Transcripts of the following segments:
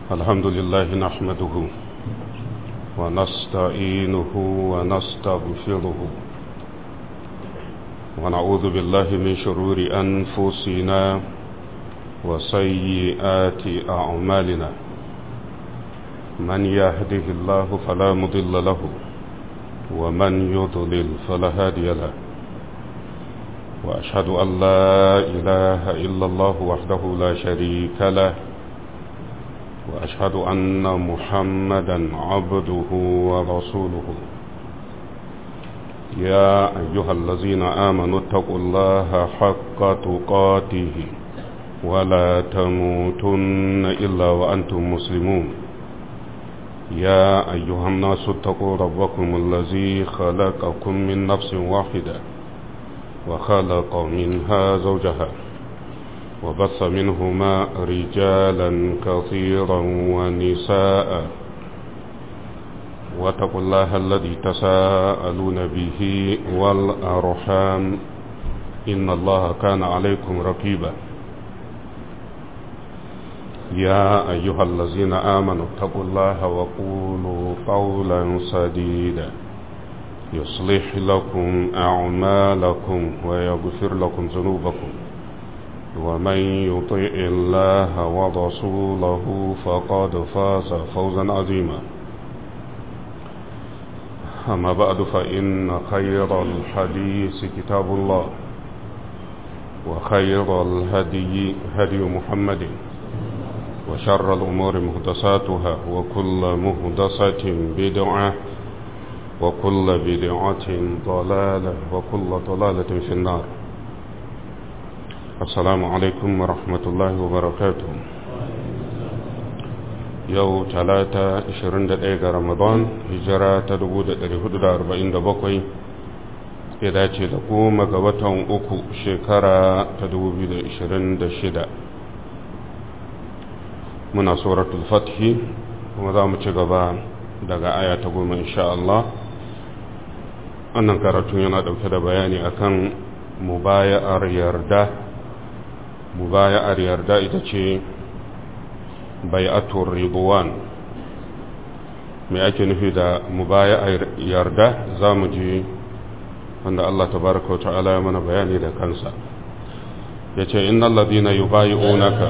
الحمد لله نحمده ونستعينه ونستغفره ونعوذ بالله من شرور أنفسنا وسيئات أعمالنا من يهده الله فلا مضل له ومن يضلل فلا هادي له وأشهد أن لا إله إلا الله وحده لا شريك له وأشهد أن محمدا عبده ورسوله يا أيها الذين آمنوا اتقوا الله حق تقاته ولا تموتن إلا وأنتم مسلمون يا أيها الناس اتقوا ربكم الذي خلقكم من نفس واحدة وخلق منها زوجها وبث منهما رجالا كثيرا ونساء واتقوا الله الذي تساءلون به والأرحام إن الله كان عليكم رقيبا يا أيها الذين آمنوا اتقوا الله وقولوا قولا سديدا يصلح لكم أعمالكم ويغفر لكم ذنوبكم ومن يطع الله ورسوله فقد فاز فوزا عظيما أما بعد فإن خير الحديث كتاب الله وخير الهدي هدي محمد وشر الأمور مهدساتها وكل مهدسة بدعة وكل بدعة ضلالة وكل ضلالة في النار السلام عليكم ورحمة الله وبركاته yau talata 21 ga ramadan hijira ta 1447 ya dace da goma ga watan uku shekara ta 2026 muna suratul fathi kuma za mu ci gaba daga aya ta goma insha Allah annan karatun yana dauke da bayani akan mubaya'ar yarda mubaya'ar yarda ita ce bai'atul ridwan me ake nufi da mubaya'ar yarda za mu ji wanda Allah tabaraka wa ta'ala ya mana bayani da kansa yace innal ladina yubayi'unaka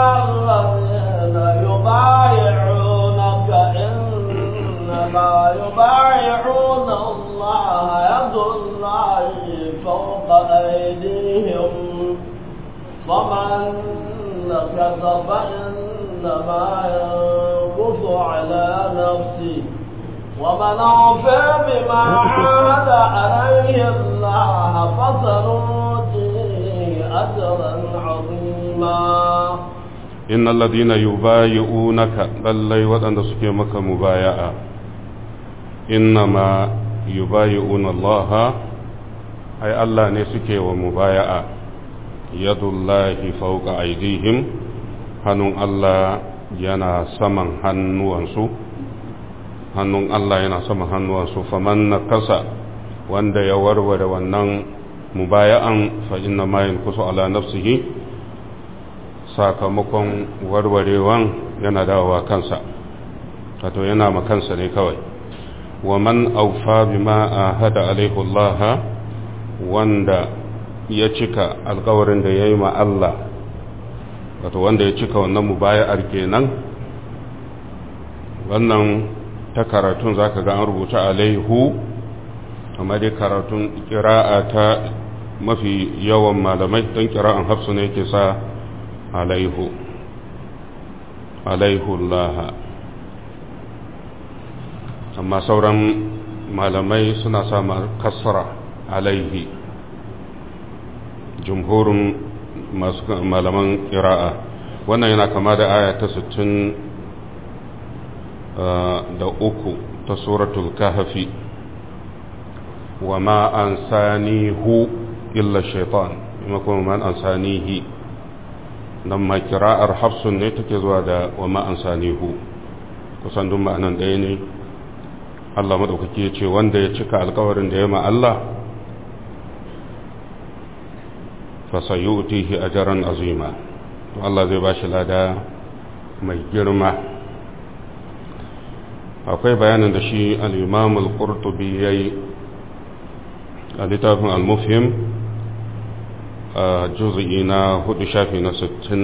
يبايعونك إنما يبايعون الله يد الله فوق أيديهم فمن نكث فإنما ينكث على نفسه ومن أوفى بما عاد عليه الله فسنؤتيه أجرا عظيما inna alladhina yubayi'unaka lallai waɗanda suke maka mubaya'a innama yubayi'una Allah ai Allah ne suke wa mubaya'a yadullahi fawqa aydihim hannun Allah yana saman hannuwansu hannun Allah yana saman hannuwansu faman nakasa wanda ya warware wannan mubaya'an fa inna ma yankusu ala nafsihi sakamakon warwarewan yana dawowa kansa wato yana ma kansa ne kawai wa man aufa bima ahada alaihi Allah wanda ya cika alkawarin da yayi ma Allah wato wanda ya cika wannan mubaya'ar kenan wannan ta karatun zaka ga an rubuta alaihu amma dai karatun kira'a ta mafi yawan malamai don kira'an hafsu ne yake sa alaihu alaihullaha amma sauran malamai suna sama kasra alaihi jumhurin masu malaman ƙira'a wannan yana kama da aya ta 60 da uku ta suratul kahafi wa ma an sanihu illa shaitan kuma man an sanihi nan ma kira'ar hafsun ne take zuwa da wa ma'an sanihu kusan duk ma'anan ɗaya ne Allah maɗaukaki ya ce wanda ya cika alkawarin da ya ma Allah fasayutihi ajran azima to Allah zai bashi lada mai girma akwai bayanin da shi al-imam al-qurtubi yayi a littafin al-mufhim a juz'i na hudu shafi na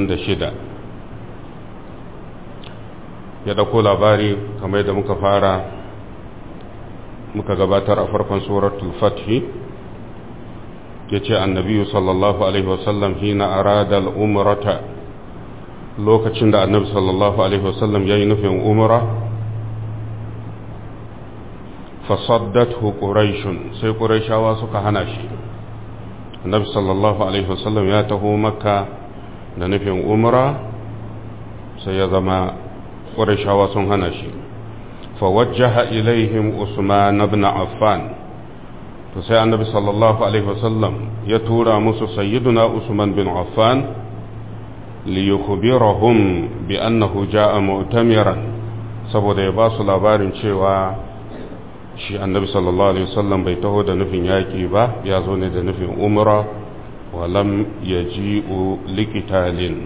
66 ya dauko labari kamar yadda muka fara muka gabatar a farkon suratul fathi ya ce annabi sallallahu alaihi wasallam hina arada al'umrata lokacin da annabi sallallahu alaihi wasallam ya yi nufin umra fasaddathu quraishun sai quraishawa suka hana shi annabi sallallahu alaihi wasallam ya taho makka da nufin umra sai ya zama quraishawa sun hana shi fawajjaha ilaihim usman ibn affan to sai annabi sallallahu alaihi wasallam ya tura musu sayyiduna usman bin affan liyukhbirahum bi annahu jaa mu'tamiran saboda ya ba su labarin cewa shi annabi sallallahu alaihi wasallam bai taho da nufin yaki ba ya zo ne da nufin umra wa lam yaji'u liqitalin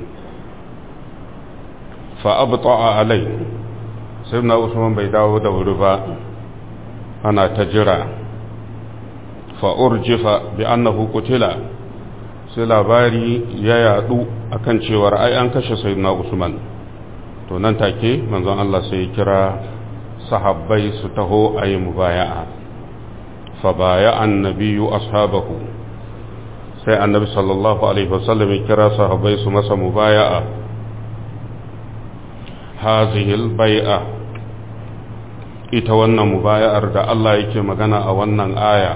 fa abta'a alai sayyidina usman bai dawo da wuri ba ana ta jira fa'urjifa bi annahu kutila sai labari ya yadu akan cewar ai an kashe sayyidina Usman to nan take manzon Allah sai ya kira sahabbai su taho ayi mubaya'a fa baya annabiyyu ashabahu sai annabi sallallahu alaihi wasallam ya kira sahabbai su masa mubaya'a hazihi al-bai'a ita wannan mubaya'ar da Allah yake magana a wannan aya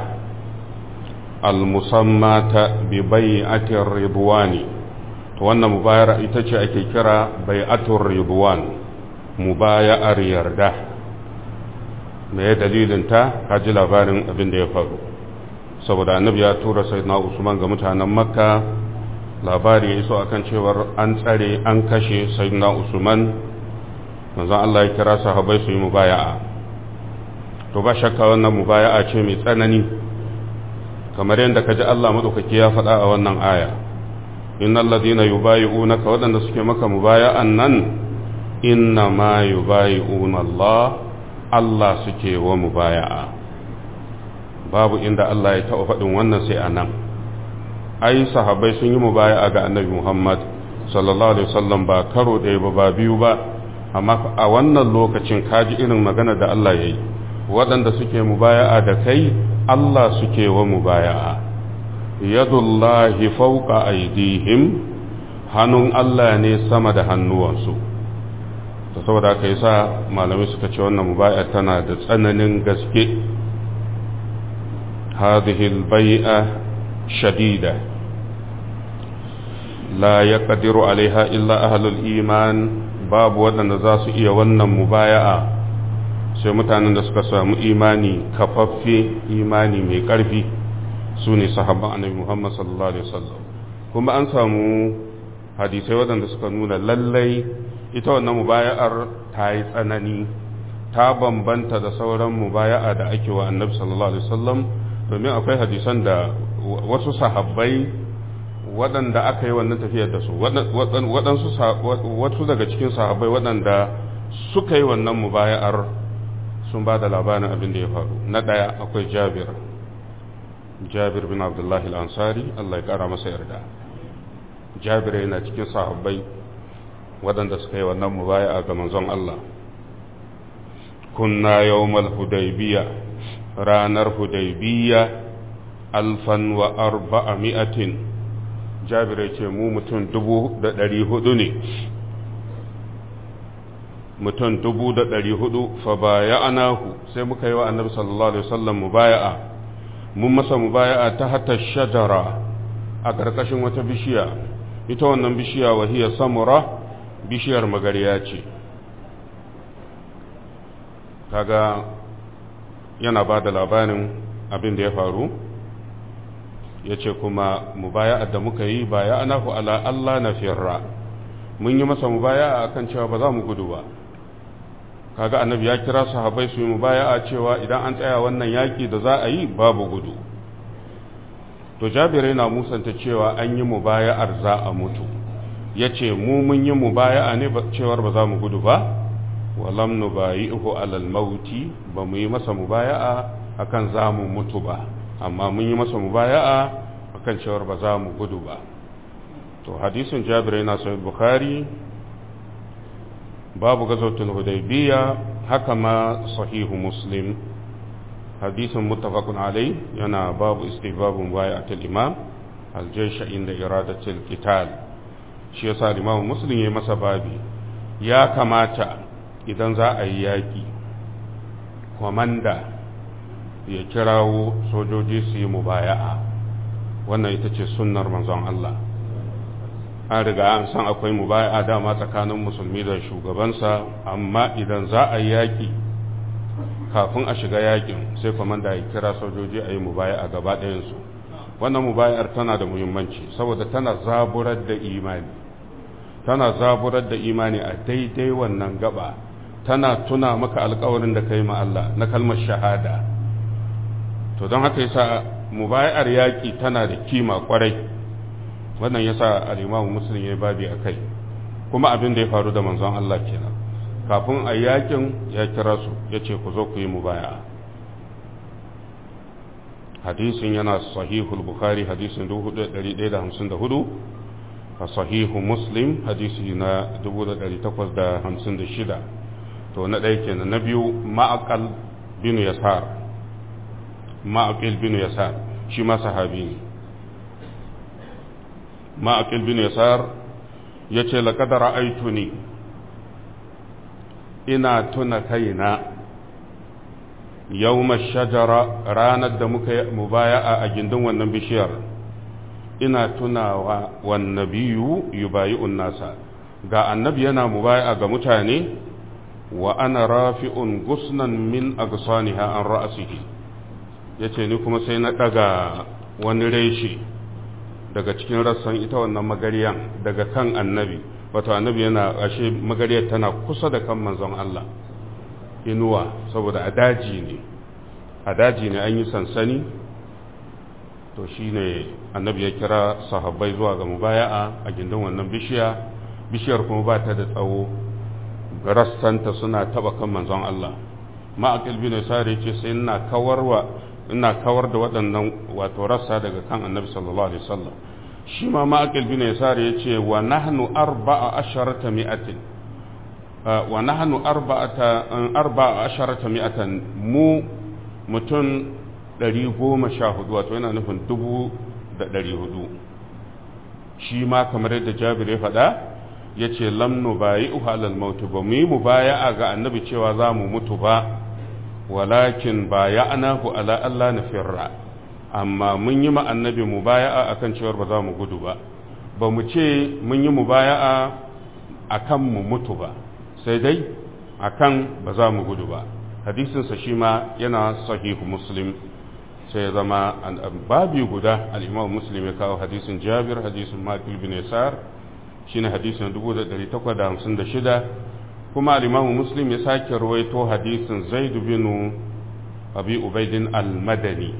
al-musammata bi bai'atir ridwani to wannan mubayar ita ce ake kira bai'atur ridwan mubaya'ar yarda me ya dalilin ta ka ji labarin abin da ya faru saboda annabi ya tura sayyidina Usman ga mutanen Makka labari ya iso akan cewar an tsare an kashe sayyidina Usman manzon Allah ya kira sahabbai su yi mubaya'a to ba shakka wannan mubaya'a ce mai tsanani kamar yadda ka ji Allah maɗaukaki ya faɗa a wannan aya innal ladina yubayi'unaka waɗanda suke maka mubaya'an nan inna ma yubayi'una Allah Allah suke wa mubaya'a babu inda Allah ya taɓa faɗin wannan sai anan ai sahabbai sun yi mubaya'a ga annabi Muhammad sallallahu alaihi wasallam ba karo ɗaya ba ba biyu ba amma a wannan lokacin kaji irin magana da Allah ya yi waɗanda suke mubaya'a da kai Allah suke wa mubaya'a yadullahi fauka aidihim hannun Allah ne sama da hannuwansu ta saboda aka yi sa malamai suka ce wannan mubaya'a tana da tsananin gaske hadihil bai'a shadida la ya ƙadiru alaiha illa ahalul iman babu waɗanda za su iya wannan mubaya'a sai mutanen da suka samu imani kafaffe imani mai ƙarfi su ne sahabban annabi Muhammad sallallahu alaihi wasallam kuma an samu hadisai waɗanda suka nuna lallai ita wannan mubaya'ar ta yi tsanani ta bambanta da sauran mubaya'a da ake wa annabi sallallahu alaihi wasallam domin akwai hadisan da wasu sahabbai waɗanda aka yi wannan tafiyar da su waɗansu wasu daga cikin sahabbai waɗanda suka yi wannan mubaya'ar sun ba da labarin abin da ya faru na ɗaya akwai jabir jabir bin abdullahi al'ansari Allah ya ƙara masa yarda jabir yana cikin sahabbai waɗanda suka yi wannan mubaya'a ga manzon Allah kunna yawmal hudaybiya ranar hudaybiya alfan wa arba'a mi'atin jabir ya ce mu mutum dubu da ɗari hudu ne mutum dubu da ɗari hudu fa baya anahu sai muka yi wa annabi sallallahu alaihi wasallam mubaya'a mun masa mubaya'a ta hata shajara a ƙarƙashin wata bishiya ita wannan bishiya wahiya samura bishiyar magariya ce kaga yana ba da labarin abin da ya faru ya ce kuma mubaya'a da muka yi baya anahu ala Allah na firra mun yi masa mubaya'a akan cewa ba za mu gudu ba kaga annabi ya kira sahabbai su yi mubaya'a cewa idan an tsaya wannan yaki da za a yi babu gudu to jabir yana musanta cewa an yi mubaya'ar za a mutu ya ce mu mun yi mubaya'a ne cewar ba za mu gudu ba walam nubayi'uhu alal mauti ba mu yi masa mubaya'a akan za mu mutu ba amma mun yi masa mubaya'a akan cewar ba za mu gudu ba to hadisin jabir yana sahih bukhari babu gazawatul hudaybiya haka ma sahihu muslim hadisin muttafaqun alai yana babu istihbabun bai'atul imam aljaysh inda iradatul qital shi yasa imam muslim ya masa babi ya kamata idan za a yi yaki komanda ya kirawo sojoji su yi mubaya'a wannan ita ce sunnar manzon Allah an riga an san akwai mubaya'a dama tsakanin musulmi da shugabansa amma idan za a yi yaƙi kafin a shiga yaƙin sai kwamanda ya kira sojoji a yi mubaya'a gaba ɗayansu wannan mubaya'ar tana da muhimmanci saboda tana zaburar da imani tana zaburar da imani a daidai wannan gaba tana tuna maka alkawarin da ka yi ma Allah na kalmar shahada to don haka yasa mubaya'ar yaƙi tana da kima kwarai wannan yasa al-Imam Muslim ya babi akai kuma abin da ya faru da manzon Allah kenan kafin a yakin ya kira su yace ku zo ku yi mubaya'a hadisin yana sahihul bukhari hadisin 4154 a sahihu muslim hadisi na 1856 to na ɗaya kenan na biyu ma'aqal bin yasar ma'aqil bin yasar shi ma sahabi ne ma'aqil bin yasar yace laqad ra'aytuni ina tuna kaina yawma shajara ranar da muka yi mubaya'a a gindin wannan bishiyar ina tunawa wan nabiyyu yubayi'un nasa ga annabi yana mubaya'a ga mutane wa ana rafi'un gusnan min agsaniha an ra'sihi yace ni kuma sai na daga wani reshe daga cikin rassan ita wannan magariyan daga kan annabi wato annabi yana ashe magariyar tana kusa da kan manzon Allah inuwa saboda a daji ne a daji ne an yi sansani to shine annabi ya kira sahabbai zuwa ga mubaya'a a gindin wannan bishiya bishiyar kuma ba ta da tsawo rassanta suna taba kan manzon Allah ma'aqil bin sari ce sai ina kawarwa ina kawar da waɗannan wato rassa daga kan annabi sallallahu alaihi wasallam shi ma ma'aqil bin sari ya ce wa nahnu arba'a asharata mi'atin wa nahnu arba'ata arba'a asharata mi'atan mu mutum ɗari goma sha hudu wato yana nufin dubu da ɗari hudu shi ma kamar yadda jabir ya faɗa ya ce lamnu bayi uhalal mautu ba mu yi mu baya a ga annabi cewa za mu mutu ba walakin baya anahu ala Allah na firra amma mun yi ma annabi mu baya a kan cewar ba za mu gudu ba ba mu ce mun yi mu baya a kan mu mutu ba sai dai a kan ba za mu gudu ba hadisinsa shi ma yana sahihu muslim sai ya zama babi guda al'imam muslim ya kawo hadisin jabir hadisin makil bin yasar shi ne hadisin 1856 kuma al'imam muslim ya sake ruwaito hadisin zaidu bin abi ubaidin al-madani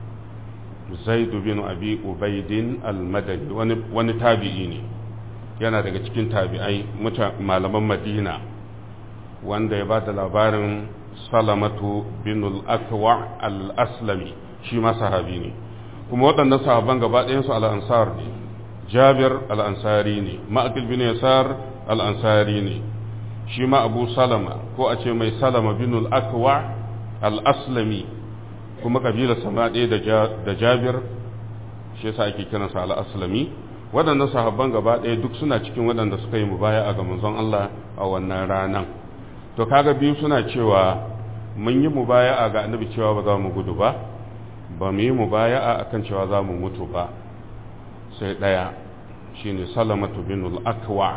zaidu bin abi ubaidin al-madani wani tabi'i ne yana daga cikin tabi'ai malaman madina wanda ya ba da labarin salamatu bin al-akwa al-aslami shi ma sahabi ne kuma waɗannan sahaban gaba ɗayansu al'ansar ne jabir al'ansari ne ma'akil bin yasar al'ansari ne shi ma abu salama ko a ce mai salama bin al'akwa al'aslami kuma ƙabilar sama ɗaya da jabir shi yasa ake kiransa al'aslami waɗannan sahabban gaba ɗaya duk suna cikin waɗanda suka yi mubaya a ga manzon Allah a wannan ranan to kaga biyu suna cewa mun yi mubaya'a ga annabi cewa ba za mu gudu ba ba mu yi mubaya'a akan cewa za mu mutu ba sai ɗaya shine salamatu bin al-akwa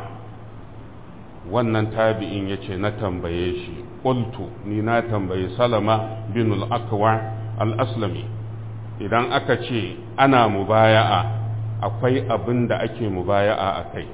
wannan tabi'in yace na tambaye shi qultu ni na tambaye salama bin al-akwa al-aslami idan aka ce ana mubaya'a akwai abin da ake mubaya'a akai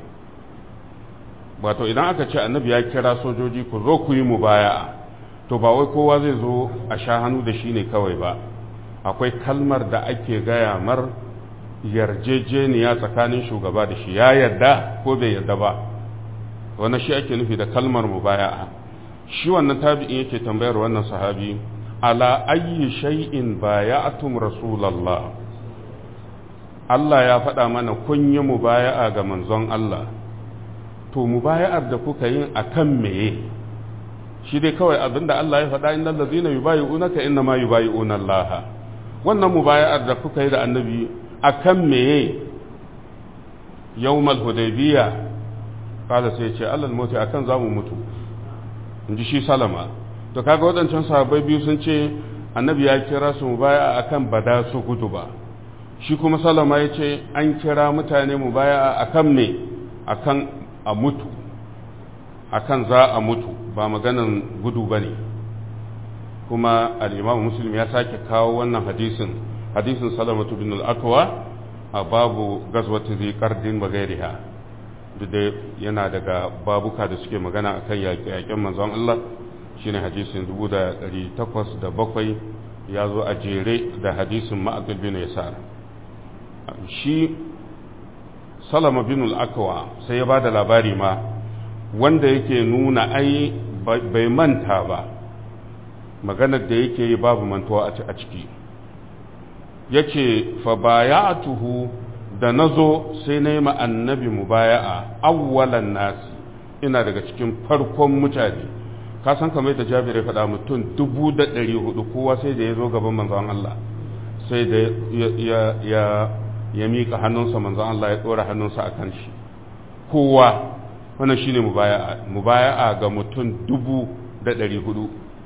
wato idan aka ce annabi ya kira sojoji ku zo ku yi mubaya'a to ba wai kowa zai zo a sha hannu da shi ne kawai ba akwai kalmar da ake gaya mar yarjejeniya tsakanin shugaba da shi ya yarda ko bai yarda ba wani shi ake nufi da kalmar mubaya'a shi wannan tabi'in yake tambayar wannan sahabi ala ayyi shay'in baya'atum rasulallah Allah ya faɗa mana kun yi mubaya'a ga manzon Allah to mubaya'ar da kuka yin akan meye shi dai kawai abinda Allah ya faɗa innal ladzina yubayi'unaka inna ma yubayi'una Allah wannan mubaya'ar da kuka yi da annabi akan meye yawmal hudaybiya kada sai ce alal mutu akan zamu mutu inji shi salama to kaga wadancan sahabbai biyu sun ce annabi ya kira su mubaya'a akan bada su gudu ba shi kuma salama ya ce an kira mutane mubaya'a akan me akan a mutu akan za a mutu ba maganan gudu bane kuma al-imam muslim ya sake kawo wannan hadisin hadisin salamatu bin al-akwa a babu gazwatu zai kardin bagairiha duk da yana daga babuka da suke magana akan yaƙe-yaƙen manzon Allah shine hadisin 1807 ya zo a jere da hadisin ma'aqil bin yasar shi salama bin al-akwa sai ya bada labari ma wanda yake nuna ai bai manta ba maganar da yake yi babu mantuwa a ciki yace fa baya'atuhu da nazo sai na yi annabi mubaya'a awwalan nasi ina daga cikin farkon mutane ka san kamar da Jabir ya faɗa mutum dubu da ɗari hudu kowa sai da ya zo gaban manzon Allah sai da ya ya ya miƙa hannunsa manzon Allah ya ɗora hannunsa a kan shi kowa wannan shine mubaya'a mubaya'a ga mutum dubu da ɗari hudu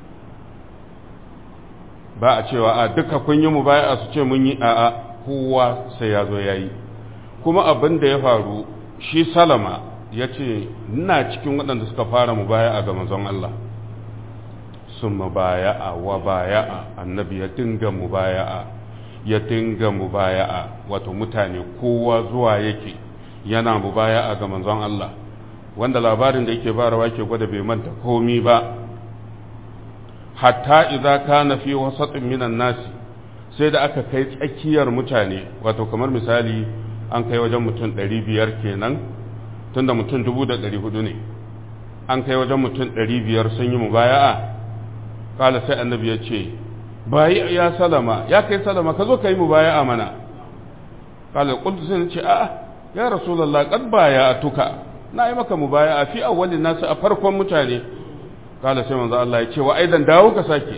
ba a cewa a duka kun yi mubaya'a su ce mun yi a'a kowa sai ya zo ya yi kuma abin da ya faru shi salama ya ce ina cikin waɗanda suka fara mubaya'a ga manzon Allah sun mubaya'a wa baya'a annabi ya dinga mubaya'a ya dinga mubaya'a wato mutane kowa zuwa yake yana mubaya'a ga manzon Allah wanda labarin da yake barawa ke gwada bai manta komi ba hatta idza kana fi wasatin minan nasi sai da aka kai tsakiyar mutane wato kamar misali an kai wajen mutum 500 kenan tunda mutum 1400 ne an kai wajen mutum 500 sun yi mubaya'a kala sai annabi ya ce bayi ya salama ya kai salama ka zo ka yi mubaya'a mana kala qultu sai ce a'a ya rasulullah qad baya'atuka na yi maka mubaya'a fi awwalin nasu a farkon mutane kala sai manzo Allah ya ce wa aidan dawo ka sake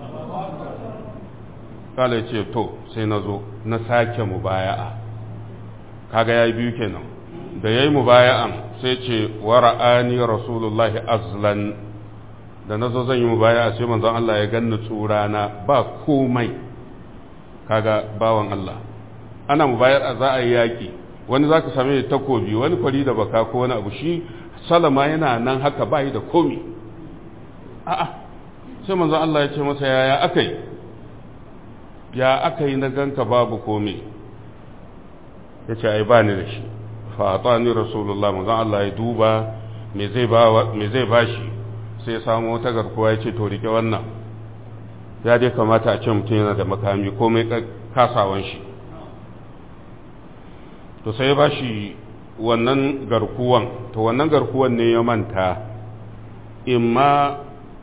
kala ya ce to sai na zo na sake mubaya'a kaga yayi biyu kenan da yayi mubaya'an sai ce wa ra'ani rasulullahi azlan da nazo zan yi mubaya'a sai manzo Allah ya ganni tsurana ba komai kaga bawan Allah ana mubayar za a yi yaki wani zaka same takobi wani kwari da baka ko wani abu shi salama yana nan haka bai da komi a'a sai manzo Allah ya ce masa yaya akai ya akai na ganka babu komai ya ce ai bani da shi fa atani rasulullah manzo Allah ya duba me zai ba me zai bashi sai ya samu wata garkuwa ya ce to rike wannan ya dai kamata a ce mutum yana da makami komai kasawan shi to sai ya bashi wannan garkuwan to wannan garkuwan ne ya manta imma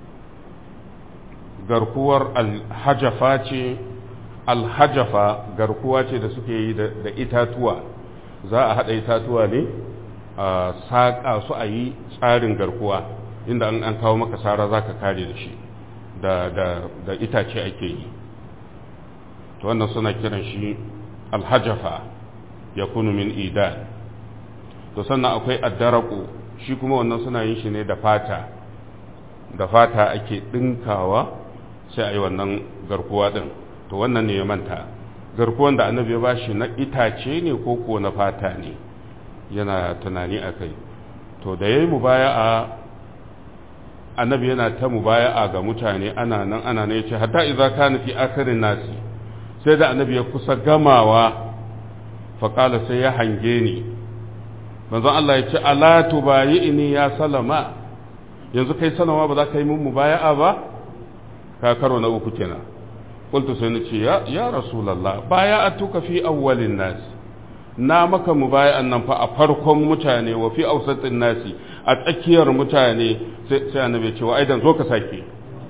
garkuwar alhajafa ce alhajafa garkuwa ce da suke yi da itatuwa za a haɗa itatuwa ne a saƙa su a yi tsarin garkuwa inda an kawo maka sara za ka kare da shi da itace ake yi to wannan suna kiran shi alhajafa ya kunu min idan to sannan akwai addaraku shi kuma wannan suna yin shi ne da fata da fata ake ɗinkawa sai a yi wannan garkuwa ɗin to wannan ne ya manta garkuwan da annabi ya bashi na itace ne ko ko na fata ne yana tunani a kai to da ya yi mubaya'a annabi yana ta mubaya'a ga mutane ana nan ana nan ya ce hatta idza kana fi akhirin nasi sai da annabi ya kusa gamawa faƙala sai ya hange ni manzon Allah ya ce ala tubayi'ni ya salama yanzu kai salama ba za ka yi mun mubaya'a ba ka karo na uku kenan qultu sai ni ce ya ya rasulullah baya'atuka fi awwalin nas na maka mubaya'an nan fa a farkon mutane wa fi ausatin nasi a tsakiyar mutane sai annabi ya ce wa aidan zo ka sake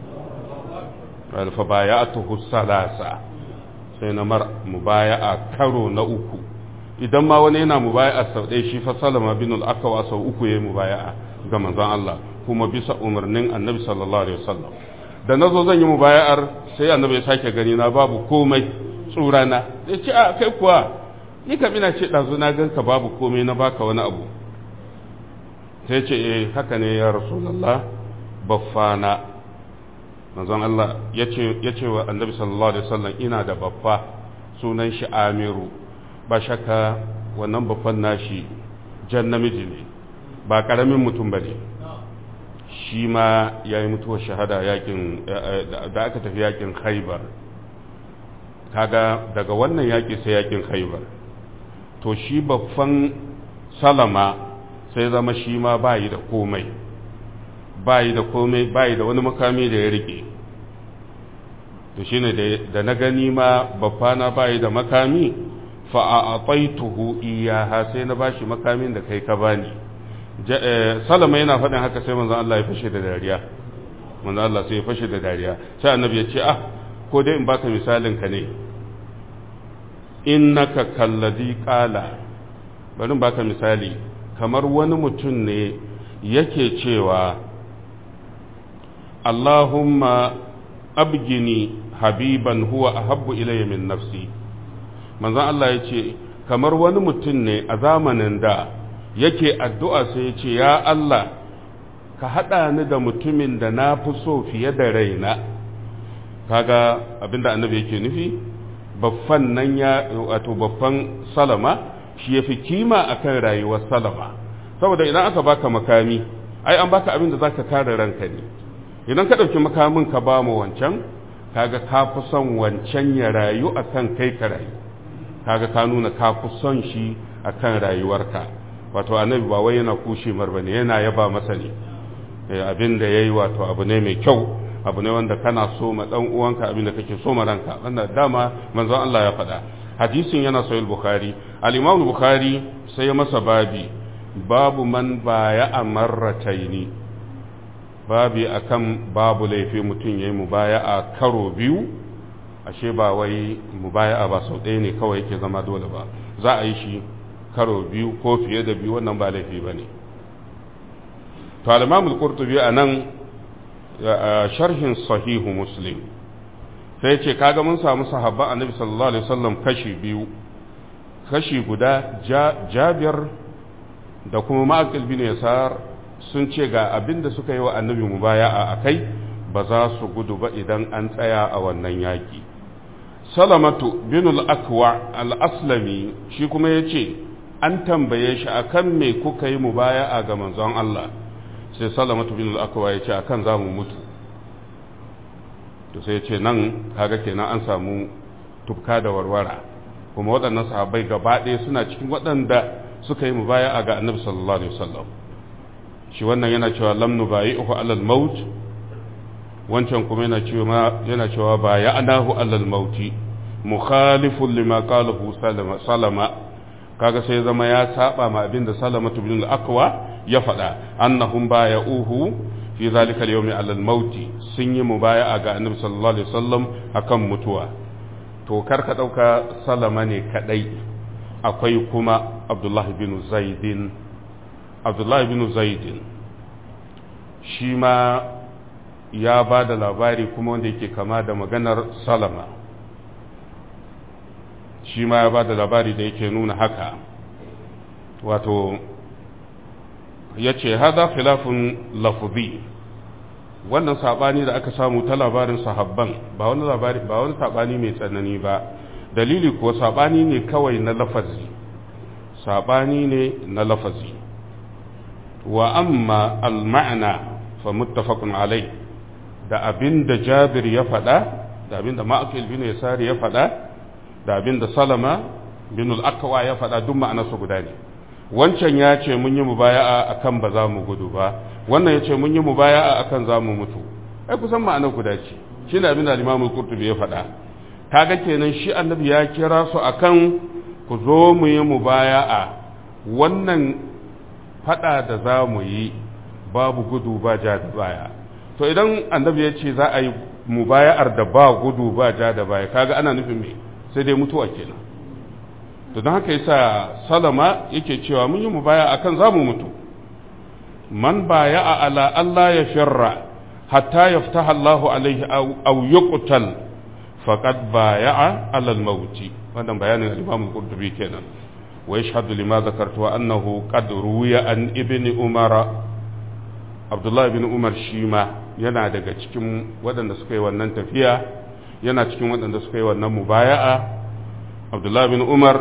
fa baya'atuhu salasa sai na mar mubaya'a karo na uku idan ma wani yana mubaya'a sau ɗaya shi fa salama bin al-akawa sau uku yayi mubaya'a ga manzon Allah kuma bisa umarnin annabi sallallahu alaihi wasallam da nazo zan yi mubaya'ar sai annabi ya sake gani na babu komai tsurana ya ce a kai kuwa ni kam ina ce ɗazu na ganka babu komai na baka wani abu sai ce eh haka ne ya rasulallah baffana manzon Allah ya ce wa annabi sallallahu alaihi wasallam ina da baffa sunan shi amiru ba shakka wannan baffan nashi jan namiji ne ba karamin mutum ba ne shi ma ya yi mutuwar shahada yakin da aka tafi yakin khaibar kaga daga wannan yaƙi sai yakin khaibar to shi babban salama sai zama shi ma bayi da komai bayi da komai bayi da wani makami da ya rike to shine da na gani ma babbana bayi da makami fa a ataituhu iyaha sai na bashi makamin da kai ka bani salama yana faɗin haka sai manzon Allah ya fashe da dariya manzon Allah sai ya fashe da dariya sai annabi ya ce ah ko dai in baka misalin ka ne innaka kallazi qala bari in baka misali kamar wani mutum ne yake cewa Allahumma abgini habiban huwa ahabbu ilayya min nafsi manzon Allah ya ce kamar wani mutum ne a zamanin da yake addu'a sai ya ce ya Allah ka haɗa ni da mutumin da na fi so fiye da raina kaga abinda annabi yake nufi baffan nan ya wato baffan salama shi ya fi kima akan rayuwar salama saboda idan aka baka makami ai an baka abin da za ka kare ranka ne idan ka ɗauki makamin ka ba mu wancan kaga ka fi son wancan ya rayu akan kai ka rayu kaga ka nuna ka fi son shi akan rayuwarka wato annabi ba wai yana kushe mar bane yana yaba masa ne abin da yayi wato abu ne mai kyau abu ne wanda kana so ma dan uwanka abin da kake so ma ranka wannan dama manzon Allah ya faɗa hadisin yana sahih bukhari al-imam bukhari sai ya masa babi babu man baya amarrataini babi akan babu laifi mutum yayi mubaya'a karo biyu ashe ba wai mubaya'a ba sau ɗaya ne kawai yake zama dole ba za a yi shi karo biyu ko fiye da biyu wannan ba laifi ba ne to al-imamul qurtubi anan sharhin sahihu muslim sai ce kaga mun samu sahabban annabi sallallahu alaihi wasallam kashi biyu kashi guda jabir da kuma ma'aqil bin yasar sun ce ga abinda suka yi wa annabi mubaya'a akai ba za su gudu ba idan an tsaya a wannan yaki salamatu bin al-akwa al-aslami shi kuma yace an tambaye shi akan me kuka yi mubaya'a ga manzon Allah sai salamatu bin al-akwa yace akan zamu mutu to sai yace nan kaga kenan an samu tufka da warwara kuma waɗannan sahabbai gaba ɗaya suna cikin waɗanda suka yi mubaya'a ga annabi sallallahu alaihi wasallam shi wannan yana cewa lam nubayi'uhu alal maut wancan kuma yana cewa yana cewa baya'nahu alal mauti mukhalifun lima qalahu salama salama kaga sai zama ya saba ma abinda salama bin al-aqwa ya faɗa annahum baya'uhu fi zalika al-yawmi alal mauti sun yi mubaya'a ga annabi sallallahu alaihi wasallam akan mutuwa to kar ka dauka salama ne kadai akwai kuma abdullahi bin zaidin abdullahi bin zaidin shi ma ya ba da labari kuma wanda yake kama da maganar salama shi ma ya ba da labari da yake nuna haka wato ya ce haza khilafun lafuzi wannan saɓani da aka samu ta labarin sahabban ba wani labari ba wani saɓani mai tsanani ba dalili kuwa saɓani ne kawai na lafazi saɓani ne na lafazi wa amma al-ma'na fa muttafaqun alai da abin da jabir ya faɗa da abin da ma'akil bin yasari ya faɗa da abin da salama bin al-aqwa ya faɗa duk ma'anarsu guda ne wancan ya ce mun yi mubaya'a akan ba za mu gudu ba wannan ya ce mun yi mubaya'a akan za mu mutu ai kusan ma'anar guda ce shi ne abin da al-imam al-qurtubi ya faɗa kaga kenan shi annabi ya kira su akan ku zo mu yi mubaya'a wannan fada da za mu yi babu gudu ba ja da baya to idan annabi ya ce za a yi mubaya'ar da ba gudu ba ja da baya kaga ana nufin me sai dai mutuwa kenan to don haka yasa salama yake cewa mun yi mubaya akan za mu mutu man baya'a ala Allah ya firra hatta yaftaha Allahu alaihi aw yuqtal faqad baya'a ala al-maut wannan bayanin al-Imam al-Qurtubi kenan wa yashhadu lima dhakartu annahu qad ruwiya an ibn Umar Abdullah ibn Umar shima yana daga cikin waɗanda suka yi wannan tafiya yana cikin waɗanda suka yi wannan mubaya'a Abdullah ibn Umar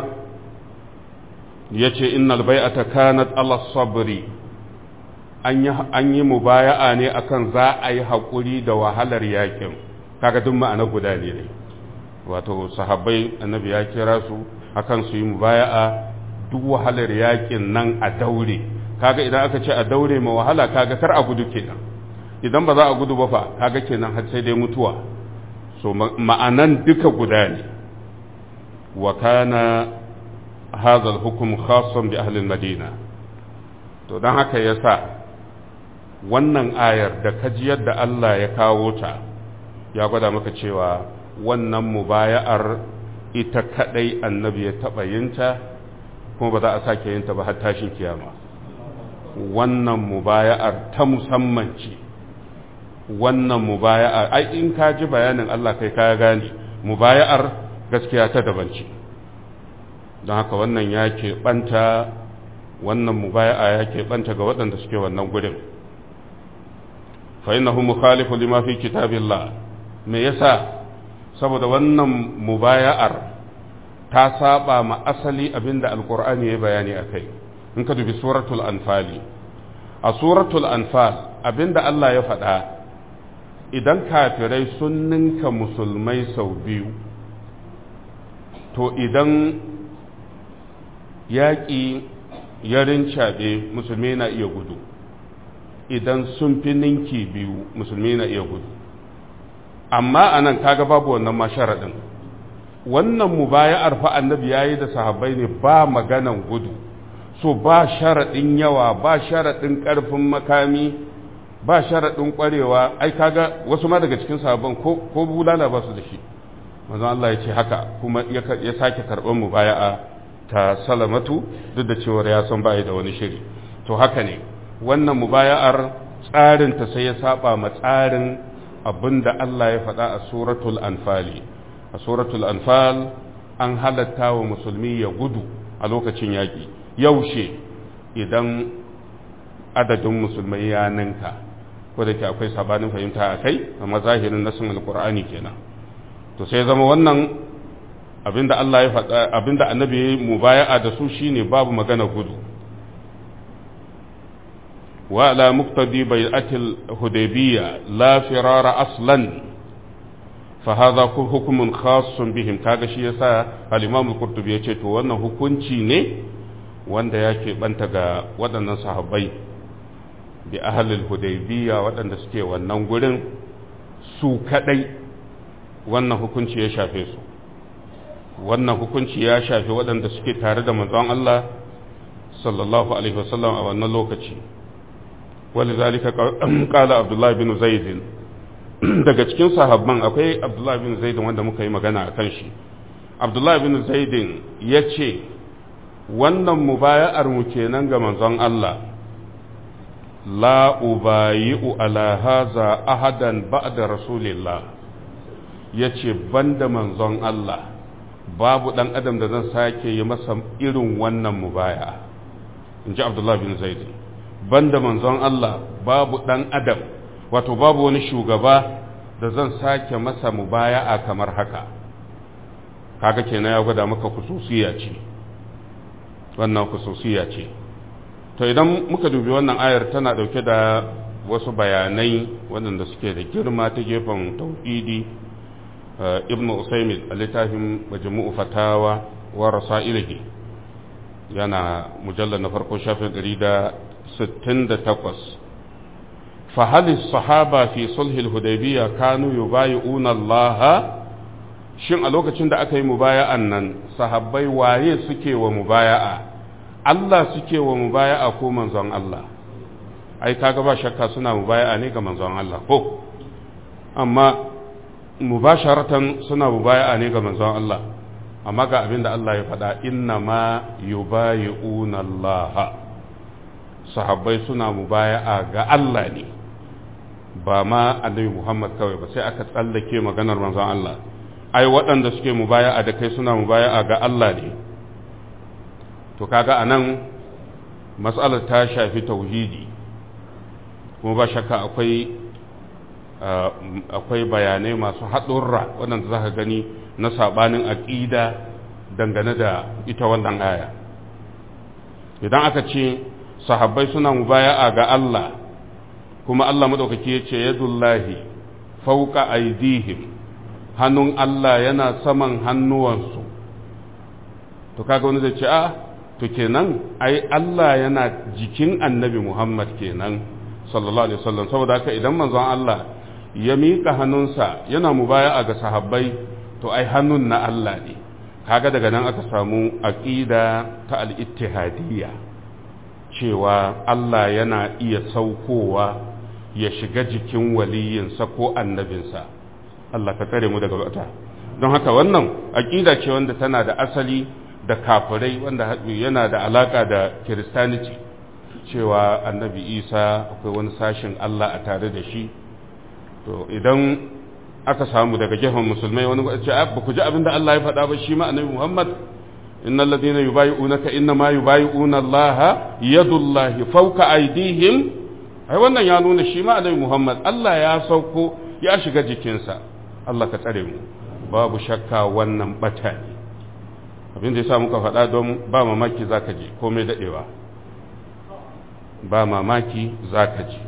yace innal bai'ata kanat ala sabri an yi mubaya'a ne akan za a yi haƙuri da wahalar yakin kaga duk ma'ana guda ne ne wato sahabbai annabi ya kira su akan su yi mubaya'a duk wahalar yakin nan a daure kaga idan aka ce a daure ma wahala kaga kar a gudu kenan idan ba za a gudu ba fa kaga kenan har sai dai mutuwa so ma'anan duka guda ne wa kana hadha al-hukm khassan bi ahli al-madina to dan haka yasa wannan ayar da kaji yadda Allah ya kawo ta ya gwada maka cewa wannan mubaya'ar ita kadai annabi ya taba yinta kuma ba za a sake yinta ba har tashin kiyama wannan mubaya'ar ta musamman ce wannan mubaya'ar ai in ka ji bayanin Allah kai ka gane mubaya'ar gaskiya ta daban ce don haka wannan ya keɓanta wannan mubaya'a ya keɓanta ga waɗanda suke wannan gudun فإنه مخالف لما في كتاب الله me yasa saboda wannan mubaya'ar ta saba ma asali abinda alkur'ani ya bayani a kai in ka dubi suratul anfali a suratul anfal abinda Allah ya faɗa idan kafirai sun ninka musulmai sau biyu to idan yaƙi ya rincaɓe musulmai na iya gudu idan sun fi ninki biyu musulmi na iya gudu amma a nan kaga babu wannan ma sharaɗin wannan mubaya'ar fa annabi ya yi da sahabbai ne ba maganan gudu so ba sharaɗin yawa ba sharaɗin ƙarfin makami ba sharaɗin ƙwarewa ai kaga wasu ma daga cikin sahabban ko bulala ba su da shi manzon Allah ya ce haka kuma ya sake karɓar mubaya'a ta salamatu duk da cewar ya san ba da wani shiri to haka ne wannan mubaya'ar tsarinta sai ya saba ma tsarin abinda Allah ya faɗa a suratul anfali a suratul anfal an halatta wa musulmi ya gudu a lokacin yaƙi yaushe idan adadin musulmai ya ninka ko da ke akwai sabanin fahimta a kai amma zahirin nasin alkur'ani kenan to sai zama wannan abinda Allah ya faɗa abinda annabi ya yi mubaya'a da su shine babu magana gudu وعلى مقتضي بيعة الهديبية لا فرار أصلا فهذا حكم خاص بهم kaga shi yasa al-Imam al-Qurtubi yace to wannan hukunci ne wanda yake banta ga waɗannan sahabbai bi ahli al-Hudaybiyya waɗanda suke wannan gurin su kadai wannan hukunci ya shafe su wannan hukunci ya shafe waɗanda suke tare da manzon Allah sallallahu alaihi wasallam a wannan lokaci ولذلك قال عبد الله بن زيد daga cikin sahabban akwai Abdullah bin Zaid wanda muka yi magana a kan shi Abdullah bin Zaid ya ce wannan mubaya'ar mu kenan ga manzon Allah la ubayi'u ala haza ahadan ba'da rasulillah yace banda manzon Allah babu dan adam da zan sake yi masa irin wannan mubaya'a inji Abdullah bin Zaid banda manzon Allah babu ɗan adam wato babu wani shugaba da zan sake masa mubaya'a kamar haka kaga kenan ya gwada maka kususiya ce wannan kususiya ce to idan muka dubi wannan ayar tana ɗauke da wasu bayanai waɗanda suke da girma ta gefen tauhidi ibnu usaimin a littafin majmu'u fatawa wa rasailihi yana mujallar na farko shafin ɗari da ستين تقص فهل الصحابة في صلح الهديبية كانوا يبايعون الله shin a lokacin da aka yi mubaya'an nan sahabbai waye suke wa mubaya'a Allah suke wa mubaya'a ko manzon Allah ai kaga ba shakka suna mubaya'a ne ga manzon Allah ko amma mubasharatan suna mubaya'a ne ga manzon Allah amma ga abin da Allah ya faɗa inna ma yubayi'una Allah sahabbai suna mubaya'a ga Allah ne ba ma annabi Muhammad kawai ba sai aka tsallake maganar manzon Allah ai waɗanda suke mubaya'a da kai suna mubaya'a ga Allah ne to kaga anan mas'alar ta shafi tauhidi kuma ba shakka akwai akwai bayanai masu haɗurra waɗanda za ka gani na saɓanin aƙida dangane da ita wannan aya idan aka ce sahabbai suna mubaya'a ga Allah kuma Allah maɗaukaki ya ce yadullahi fauka aidihim hannun Allah yana saman hannuwansu to kaga wani zai ce a to kenan ai Allah yana jikin annabi Muhammad kenan sallallahu alaihi wasallam saboda haka idan manzon Allah ya miƙa hannunsa yana mubaya'a ga sahabbai to ai hannun na Allah ne kaga daga nan aka samu aqida ta al-ittihadiyya cewa Allah yana iya saukowa ya shiga jikin waliyinsa ko annabinsa Allah ka tsare mu daga wata don haka wannan aqida ce wanda tana da asali da kafirai wanda yana da alaka da kiristaniti cewa annabi isa akwai wani sashin Allah a tare da shi to idan aka samu daga gefen musulmai wani ba ce ba ku ji abin da Allah ya faɗa ba shi ma annabi Muhammad innal ladina yubayi'unaka inna ma yubayi'una Allah yadullahi fawqa aydihim ai wannan ya nuna shi ma annabi Muhammad Allah ya sauko ya shiga jikinsa Allah ka tsare mu babu shakka wannan bata ne abin da yasa muka faɗa don ba mamaki zaka je komai dadewa ba mamaki zaka je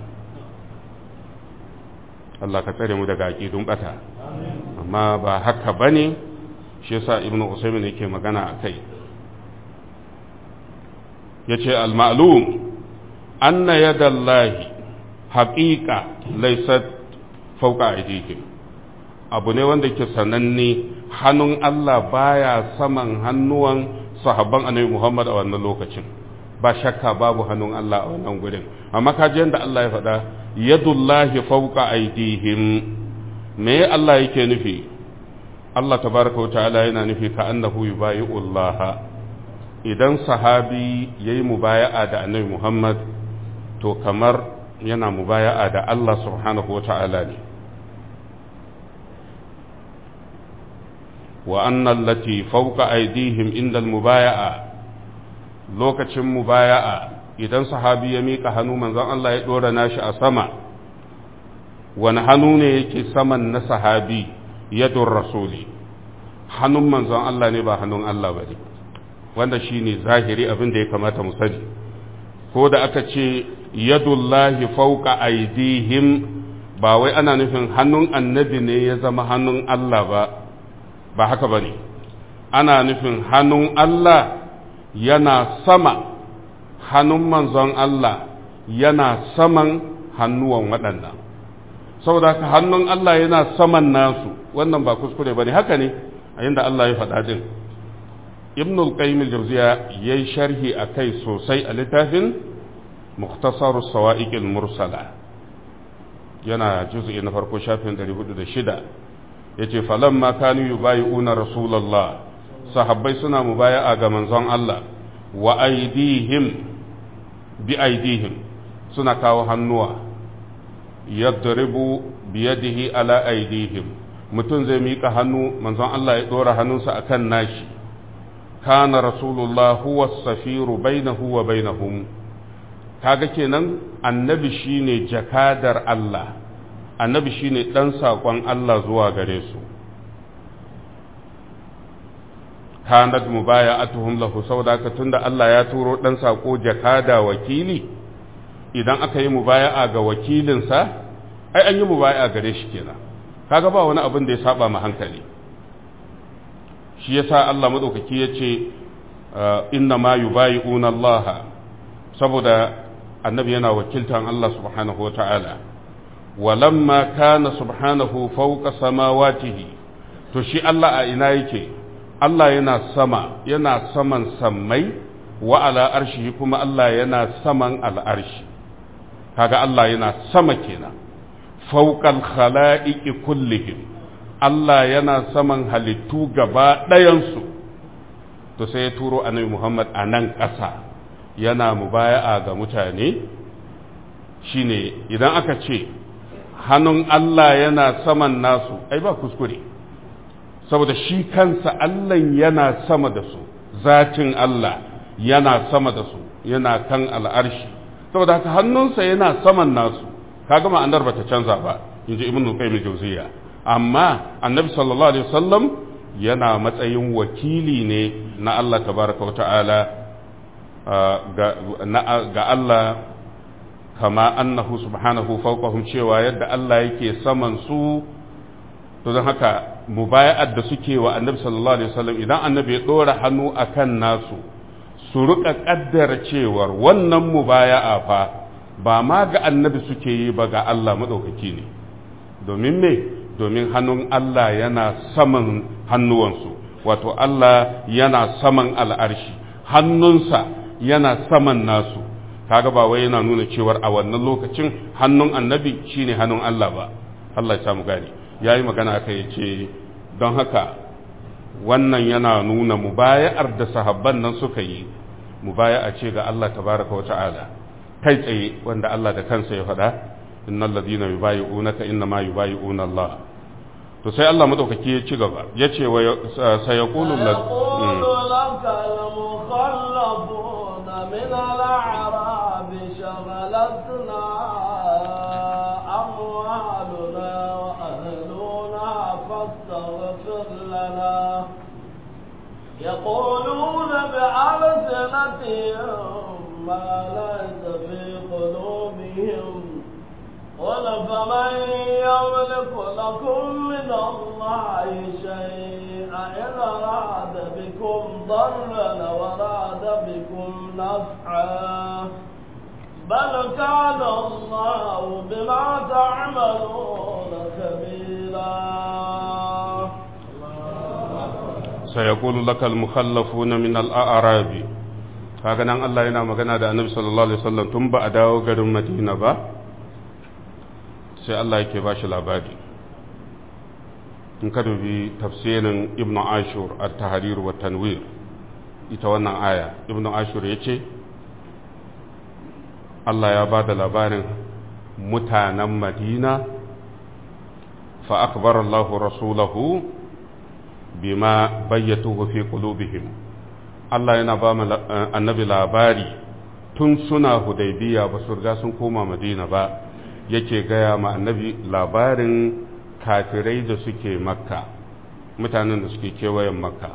Allah ka tsare mu daga aƙidun ɓata amma ba haka ba ne shi yasa ibnu usaimin yake magana a kai ya ce al-ma'lum anna yadallahi haƙiƙa laisat fauka aidihim abu ne wanda ke sananne hannun Allah baya saman hannuwan sahabban annabi Muhammad a wannan lokacin ba shakka babu hannun Allah a wannan gurin amma kaji yadda Allah ya faɗa yadullahi fauka aidihim me Allah yake nufi Allah tabaraka wa ta'ala yana nufi ka annahu yubayi'ullah idan sahabi yayi mubaya'a da annabi Muhammad to kamar yana mubaya'a da Allah subhanahu wa ta'ala ne wa anna allati fawqa aydihim inda al-mubaya'a lokacin mubaya'a idan sahabi ya mika hannu manzon Allah ya dora nashi a sama wani hannu ne yake saman na sahabi yadun rasuli hannun manzon Allah ne ba hannun Allah ba ne wanda shi ne zahiri abin da ya kamata mu sani ko da aka ce yadullahi fauka aidihim ba wai ana nufin hannun annabi ne ya zama hannun Allah ba ba haka ba ne ana nufin hannun Allah yana sama hannun manzon Allah yana saman hannuwan waɗannan saboda haka hannun Allah yana saman nasu wannan ba kuskure ba ne haka ne a yadda Allah ya faɗa din ibn al-qayyim al-jawziya yayi sharhi akai sosai a littafin mukhtasar sawa'iq al-mursala yana juz'i na farko shafin 406 yace falamma kanu yubayi'una rasulullah sahabbai suna mubaya'a ga manzon Allah wa aidihim bi aidihim suna kawo hannuwa yadribu biyadihi ala aidihim mutum zai miƙa hannu manzon Allah ya ɗora hannunsa akan nashi kana rasulullah huwa safiru bainahu wa bainahum kaga kenan annabi shine jakadar Allah annabi shine dan sakon Allah zuwa gare su kanat mubaya'atuhum lahu saboda ka tunda Allah ya turo dan sako jakada wakili idan aka yi mubaya'a ga wakilinsa ai an yi mubaya'a gare shi kenan kaga ba wani abin da ya saba ma hankali shi yasa Allah madaukaki yace inna ma yubayi'una Allah saboda annabi yana wakiltan Allah subhanahu wata'ala walamma kana subhanahu fawqa samawatihi to shi Allah a ina yake Allah yana sama yana saman sammai wa ala arshi kuma Allah yana saman al'arshi kaga Allah yana sama kenan fauqal khala'iqi kullihim Allah yana saman halittu gaba ɗayansu to sai ya turo annabi Muhammad a nan ƙasa yana mubaya'a ga mutane shine idan aka ce hannun Allah yana saman nasu ai ba kuskure saboda shi kansa Allah yana sama da su zatin Allah yana sama da su yana kan al'arshi saboda haka hannunsa yana saman nasu kaga ma'anar bata canza ba inji ibnu qayyim jawziya amma annabi sallallahu alaihi wasallam yana matsayin wakili ne na Allah tabaraka wa ta'ala ga Allah kama annahu subhanahu fawqahum cewa yadda Allah yake saman su to don haka mubaya'ar da suke wa annabi sallallahu alaihi wasallam idan annabi ya dora hannu akan nasu su rika kaddara cewar wannan mubaya'a fa ba ma ga annabi suke yi ba ga Allah madaukaki ne domin me domin hannun Allah yana saman hannuwansu wato Allah yana saman al'arshi hannunsa yana saman nasu kaga ba wai yana nuna cewar a wannan lokacin hannun annabi shine hannun Allah ba Allah ya samu gani yayi magana aka yace don haka wannan yana nuna mubaya'ar da sahabban nan suka yi mubaya'a ce ga Allah tabaraka wa ta'ala kai tsaye wanda Allah da kansa ya faɗa innal ladina yubayi'unaka innama yubayi'una Allah to sai Allah madaukaki ya ci gaba ya ce wa sayaqulu laka al-mukhallafuna min al-a'rab shaghalatna amwaluna wa ahluna fastaghfir lana يقولون بألسنتهم ما ليس في قلوبهم قل فمن يملك لكم من الله شيئا إن أراد بكم ضرا وراد بكم نفعا بل كان الله بما تعملون خبيرا سيقول لك المخلفون من الأعراب kaga nan Allah yana magana da Annabi sallallahu alaihi wasallam tun ba a dawo garin Madina ba sai Allah yake ba shi labari in ka dubi tafsirin Ibn Ashur at-Tahrir wa Tanwir ita wannan aya Ibn Ashur yace Allah ya ba da labarin mutanen Madina fa akbar Allah rasulahu bima bayyatuhu fi qulubihim Allah yana ba mu annabi labari tun suna hudaybiya ba su riga sun koma madina ba yake gaya ma annabi labarin kafirai da suke makka mutanen da suke kewayen makka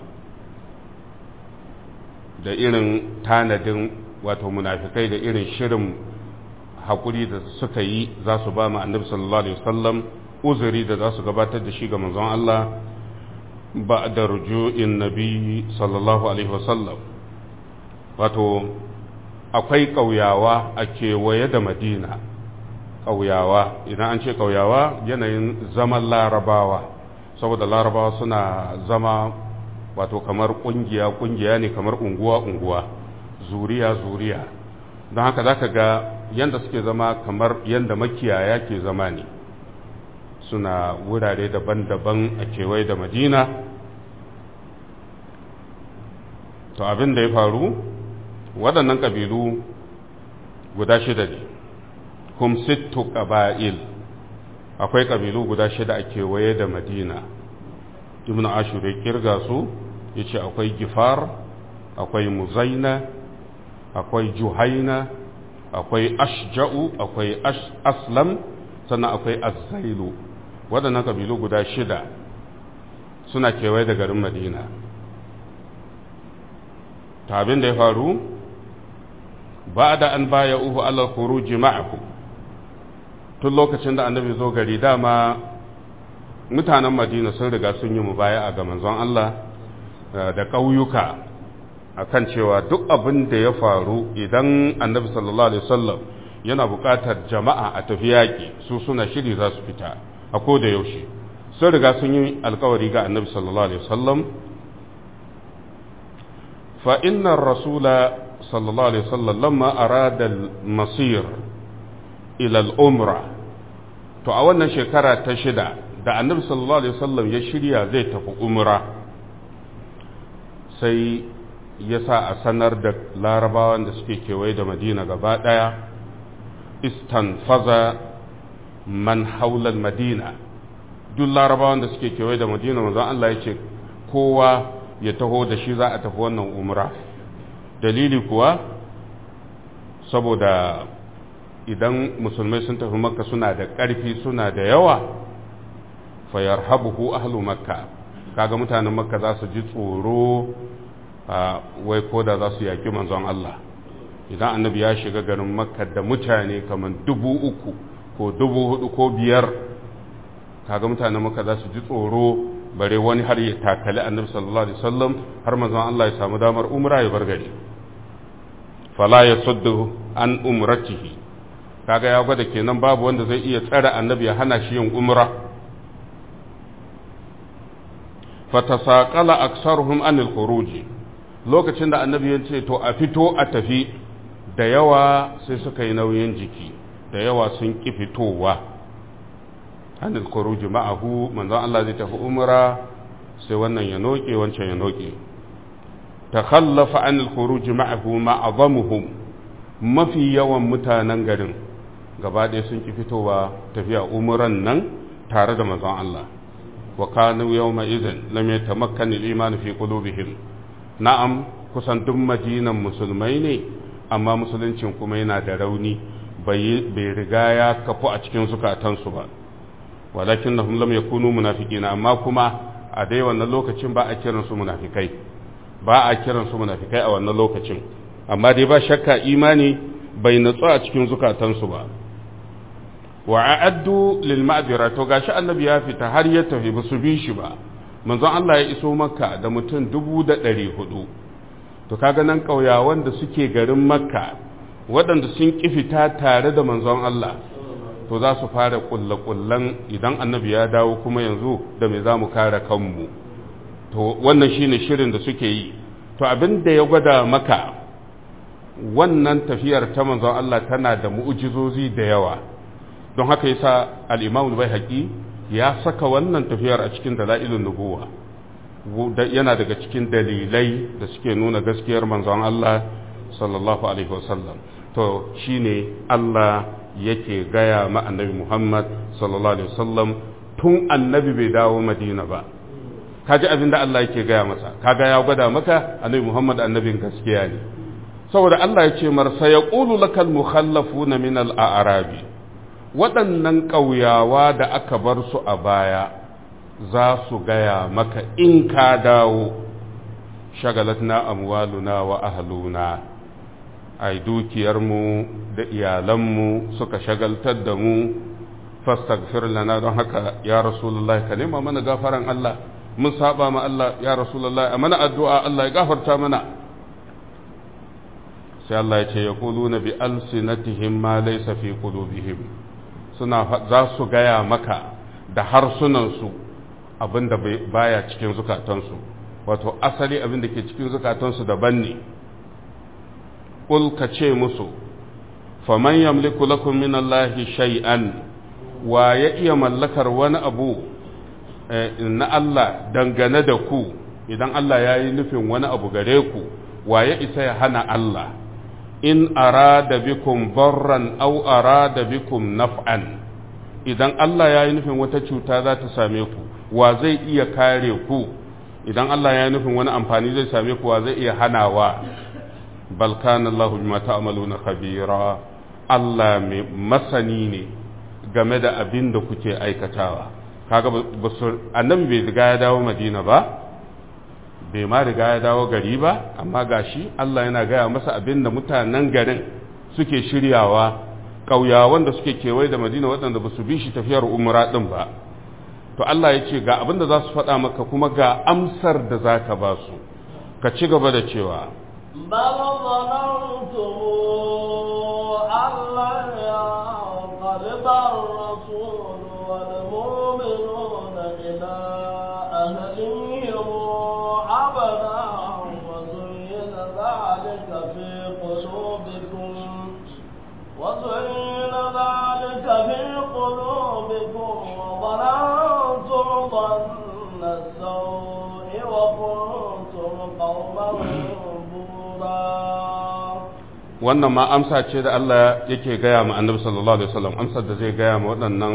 da irin tanadin wato munafikai da irin shirin haƙuri da suka yi za su ba ma annabi sallallahu alaihi wasallam uzuri da za su gabatar da shi ga manzon Allah ba da rujuin nabi sallallahu alaihi wasallam wato akwai ƙauyawa a kewaye da madina ƙauyawa idan an ce ƙauyawa yanayin zaman larabawa saboda larabawa suna zama wato kamar ƙungiya ƙungiya ne kamar unguwa unguwa zuriya zuriya don haka za ka ga yadda suke zama kamar yadda makiyaya ke zama ne suna wurare daban-daban a kewaye da madina to abin da ya faru waɗannan ƙabilu guda shida ne kum sittu ƙaba'il akwai ƙabilu guda shida a kewaye da madina ibn ashur ya kirga su ya ce akwai gifar akwai muzaina akwai juhaina akwai ashja'u akwai aslam sannan akwai azzailu waɗannan ƙabilu guda shida suna kewaye da garin madina ta abin da ya faru ba da an baya uhu alal khuruji ma'ahu tun lokacin da annabi zo gari dama mutanen madina sun riga sun yi mubaya ga manzon Allah da ƙauyuka akan cewa duk abin da ya faru idan annabi sallallahu alaihi wasallam yana buƙatar jama'a a tafi yaƙi su suna shiri za su fita a ko da yaushe sun riga sun yi alkawari ga annabi sallallahu alaihi wasallam fa inna rasula sallallahu alaihi wasallam lamma arada al-masir ila al-umra to a wannan shekara ta shida da annabi sallallahu alaihi wasallam ya shirya zai tafi umra sai ya sa a sanar da larabawan da suke kewaye da madina gaba ɗaya istanfaza man haular madina duk larabawan da suke kewaye da madina manzon Allah ya ce kowa ya taho da shi za a tafi wannan umra dalili kuwa saboda idan musulmai sun tafi makka suna da ƙarfi suna da yawa fayar habuhu ahlu makka kaga mutanen makka za su ji tsoro wai ko da za su yaƙi manzon Allah idan annabi ya shiga garin makka da mutane kamar dubu uku ko dubu hudu ko biyar kaga mutanen makka za su ji tsoro bare wani har ya takali annabi sallallahu alaihi wasallam har manzon Allah ya samu damar umra ya bar gari fala yasuddu an umratihi kaga ya gwada kenan babu wanda zai iya tsare annabi ya hana shi yin umra fatasaqala aksaruhum anil khuruji lokacin da annabi ya ce to a fito a tafi da yawa sai suka yi nauyin jiki da yawa sun ƙi fitowa anil khuruji ma'ahu manzon Allah zai tafi umra sai wannan ya noke wancan ya noke takhallafa anil khuruji ma'ahu ma'azamuhum mafi yawan mutanen garin gaba ɗaya sun ƙi fitowa tafiya umran nan tare da manzon Allah wa kanu yawma idhin lam yatamakkan al-iman fi qulubihim na'am kusan duk madinan musulmai ne amma musuluncin kuma yana da rauni bai riga ya kafu a cikin zukatansu ba walakin na lam yakunu munafiqina amma kuma a dai wannan lokacin ba a kiran su munafikai ba a kiran su munafikai a wannan lokacin amma dai ba shakka imani bai natsu a cikin zukatansu ba wa a'addu lil ma'dira to gashi annabi ya fita har ya tafi ba su bi shi ba manzon Allah ya iso makka da mutum dubu da ɗari hudu to kaga nan ƙauyawan da suke garin makka waɗanda sun ƙi fita tare da manzon Allah to za su fara ƙulle-ƙullen idan annabi ya dawo kuma yanzu da me za mu kare kanmu to wannan shine shirin da suke yi to abin da ya gwada maka wannan tafiyar ta manzon Allah tana da mu'ujizozi da yawa don haka yasa al-Imam al-Baihaqi ya saka wannan tafiyar a cikin dala'ilun nubuwa yana daga cikin dalilai da suke nuna gaskiyar manzon Allah sallallahu alaihi wasallam to shine Allah yake gaya ma annabi Muhammad sallallahu alaihi wasallam tun annabi bai dawo Madina ba kaji abin da Allah yake gaya masa kaga ya gwada maka annabi Muhammad annabin gaskiya ne saboda Allah ya ce mar sayaqulu lakal mukhallafuna min al-a'rabi waɗannan ƙauyawa da aka bar su a baya za su gaya maka in ka dawo shagalatna amwaluna wa ahluna ai dukiyarmu da iyalanmu suka shagaltar da mu fastaghfir lana don haka ya rasulullahi ka nema mana gafaran Allah mun saba ma Allah ya rasulullahi a mana addu'a Allah ya gafarta mana sai Allah ya ce yaquluna bi alsinatihim ma laysa fi qulubihim suna za su gaya maka da harsunansu abin da baya cikin zukatansu wato asali abin da ke cikin zukatansu daban ne ƙul ka ce musu faman yamliku lakum min Allahi shay'an wa ya iya mallakar wani abu na Allah dangane da ku idan Allah ya yi nufin wani abu gare ku wa ya isa ya hana Allah in arada bikum barran aw arada bikum naf'an idan Allah ya yi nufin wata cuta za ta same ku wa zai iya kare ku idan Allah ya yi nufin wani amfani zai same ku wa zai iya hanawa bal kana Allah bima ta'maluna khabira Allah mai masani ne game da abin da kuke aikatawa kaga annabi bai riga ya dawo Madina ba bai ma riga ya dawo gari ba amma gashi Allah yana gaya masa abin da mutanen garin suke shiryawa ƙauyawan da suke kewaye da madina waɗanda ba su bi shi tafiyar umra ɗin ba to Allah ya ce ga abin da za su faɗa maka kuma ga amsar da za ka ba su ka ci gaba da cewa بل ظننتم أن لن ينقلب الرسول والمؤمنون إلى أهلهم عبدا وزين ذلك في قلوبكم وزين ذلك في قلوبكم وظننتم ظن السوء وكنتم قوما بورا wannan ma amsa ce da Allah yake gaya ma annabi sallallahu alaihi wasallam amsar da zai gaya ma waɗannan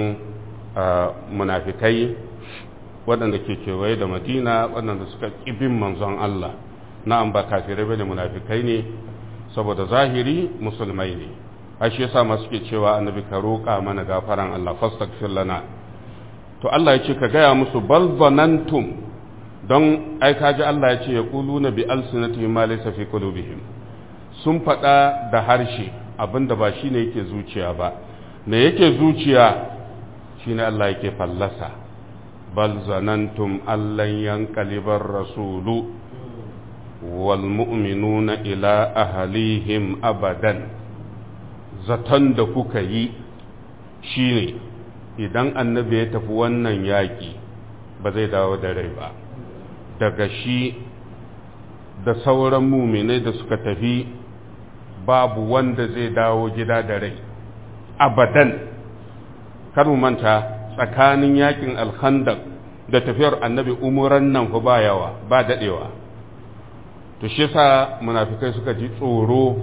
munafikai waɗanda ke kewaye da madina waɗanda suka ƙibin manzon Allah na'am ba kafirai bane munafikai ne saboda zahiri musulmai ne ai shi yasa ma suke cewa annabi ka roƙa mana gafaran Allah fastaghfir lana to Allah ya ce ka gaya musu bal zanantum don ai kaji Allah ya ce yaquluna bi alsinatihim ma laysa fi qulubihim sun faɗa da harshe abinda ba shine yake zuciya ba me yake zuciya shine Allah yake fallasa bal zanantum allan yanqalibar rasulu wal mu'minuna ila ahlihim abadan zaton da kuka yi shine idan annabi ya tafi wannan yaƙi ba zai dawo da rai ba daga shi da sauran muminai da suka tafi babu wanda zai dawo gida da rai abadan kar mu manta tsakanin yakin alkhandak da tafiyar annabi umuran nan fa ba yawa ba dadewa to shi yasa munafikai suka ji tsoro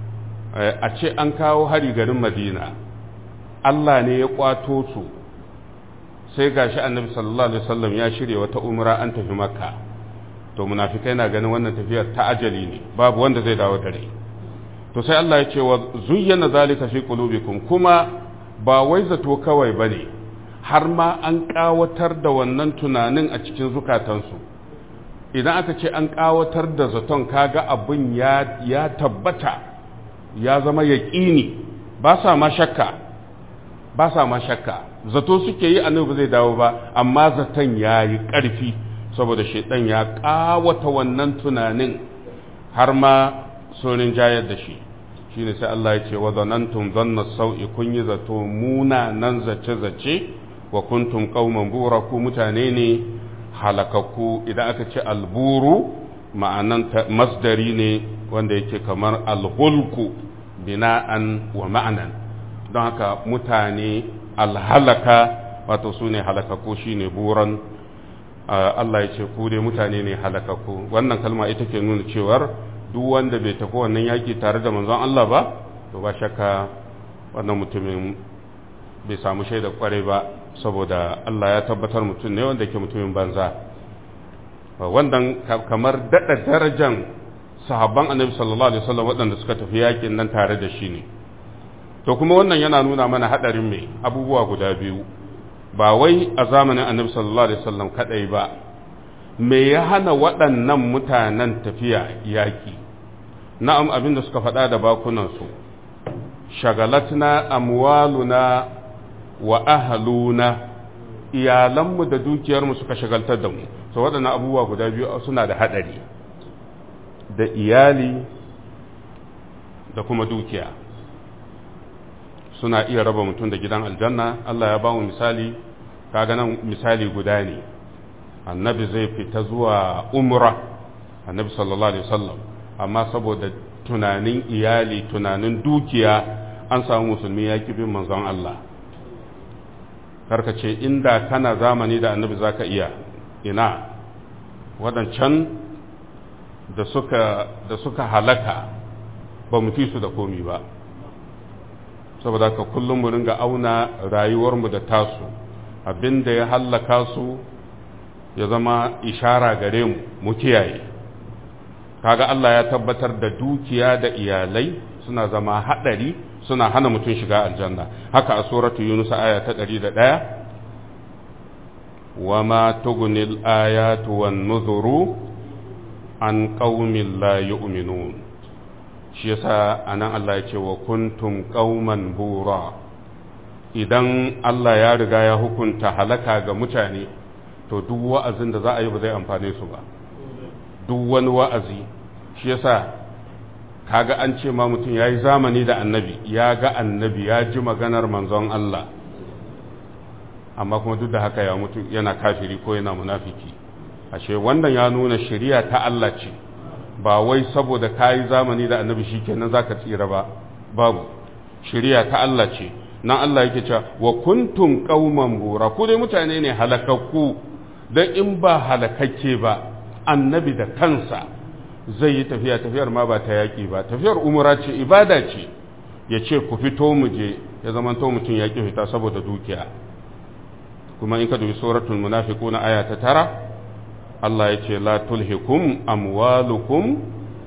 a ce an kawo hari garin madina Allah ne ya kwato su sai gashi annabi sallallahu alaihi wasallam ya shirya wata umra an tafi makka to munafikai na ganin wannan tafiyar ta ajali ne babu wanda zai dawo da rai to sai Allah ya ce wa zuyyana zalika fi qulubikum kuma ba wai zato kawai bane har ma an kawatar da wannan tunanin a cikin zukatansu idan aka ce an kawatar da zaton kaga abin ya ya tabbata ya zama yaqini ba sa ma shakka ba sa ma shakka zato suke yi annabi zai dawo ba amma zaton yayi ƙarfi saboda shaidan ya kawata wannan tunanin har ma sorin jayar da shi shi ne sai Allah ya ce wa zanantum zanna sau'i kun yi zato munanan zace-zace wa kuntum qauman bura ku mutane ne halakakku idan aka ce alburu ma'anan masdari ne wanda yake kamar alhulku bina'an wa ma'anan don haka mutane alhalaka wato su ne halakakku shine buran Allah ya ce ku dai mutane ne halakakku wannan kalma ita ke nuna cewar duk wanda bai tafi wannan yaki tare da manzon Allah ba to ba shakka wannan mutumin bai samu shaidar kwarai ba saboda Allah ya tabbatar mutum ne wanda ke mutumin banza wannan kamar daɗa darajan sahabban annabi sallallahu alaihi wasallam waɗanda suka tafi yakin nan tare da shi ne to kuma wannan yana nuna mana haɗarin mai abubuwa guda biyu ba wai a zamanin annabi sallallahu alaihi wasallam kadai ba me ya hana waɗannan mutanen tafiya yaƙi na'am abin da suka faɗa da bakunansu shagalatna amwaluna wa ahluna iyalanmu da dukiyarmu suka shagaltar da mu so waɗannan abubuwa guda biyu suna da haɗari da iyali da kuma dukiya suna iya raba mutum da gidan aljanna Allah ya ba mu misali kaga nan misali guda ne annabi zai fita zuwa umra annabi sallallahu alaihi wasallam amma saboda tunanin iyali tunanin dukiya an samu musulmi ya ki bin manzon Allah karka ce inda kana zamani da annabi zaka iya ina waɗancan da suka da suka halaka ba mu fi su da komi ba saboda ka kullum mu ringa auna rayuwarmu da tasu abinda ya hallaka su ya zama ishara gare mu mu kiyaye kaga Allah ya tabbatar da dukiya da iyalai suna zama hadari suna hana mutum shiga aljanna haka a suratu yunus aya ta 101 wama tughnil ayatu wan nuzuru an qaumin la yu'minun shi yasa anan Allah ya ce wa kuntum qauman bura idan Allah ya riga ya hukunta halaka ga mutane to duk wa'azin da za a yi ba zai amfane su ba duk wani wa'azi shi yasa kaga an ce ma mutum ya yi zamani da annabi ya ga annabi ya ji maganar manzon Allah amma kuma duk da haka ya mutu yana kafiri ko yana munafiki ashe wannan ya nuna shari'a ta Allah ce ba wai saboda kayi zamani da annabi shikenan zaka tsira ba babu shari'a ta Allah ce nan Allah yake cewa wa kuntum qauman bura ku dai mutane ne halakakku dan in ba halakakke ba annabi da kansa zai yi tafiya tafiyar ma ba ta yaki ba tafiyar umra ce ibada ce ya ce ku fito mu je ya zama to mutum ya ki fita saboda dukiya kuma in ka dubi suratul munafiquna aya ta tara Allah ya ce la tulhikum amwalukum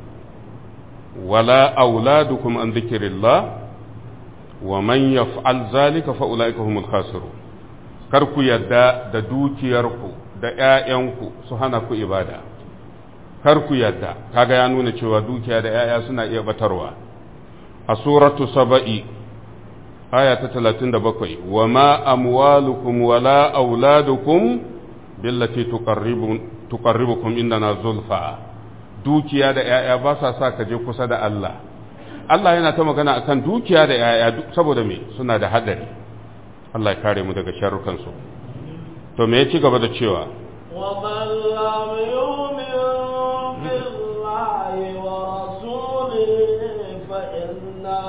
wala auladukum an dhikrillah wa man yaf'al zalika fa ulaika humul khasirun kar ku yadda da dukiyarku da ƴaƴanku su hana ku ibada kar ku yadda kaga ya nuna cewa dukiya da ƴaƴa suna iya batarwa a suratu saba'i aya ta 37 wa ma amwalukum wala auladukum billati tuqarribukum indana zulfa dukiya da ƴaƴa ba sa sa ka je kusa da Allah Allah yana ta magana akan dukiya da ƴaƴa saboda me suna da hadari Allah ya kare mu daga sharrukan su to me ya ci gaba da cewa ومن لم يؤمن بالله ورسوله فإنا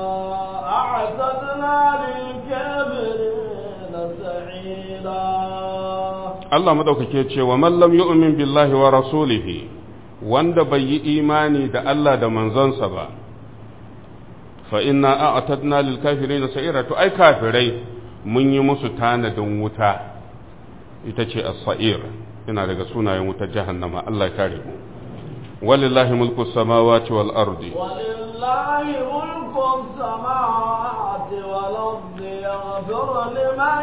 أعتدنا للكافرين سعيرا Allah madaukake ce wa man lam yu'min billahi wa rasulihi wanda bai yi imani da Allah da manzonsa ba fa inna a'tadna lil kafirin sa'ira to ai kafirai mun yi musu tanadin wuta ita ce as-sa'ir ina daga sunayen wutar jahannama Allah ya kare mu walillahi mulku samawati wal ardi ولله ملك السماوات والأرض يغفر لمن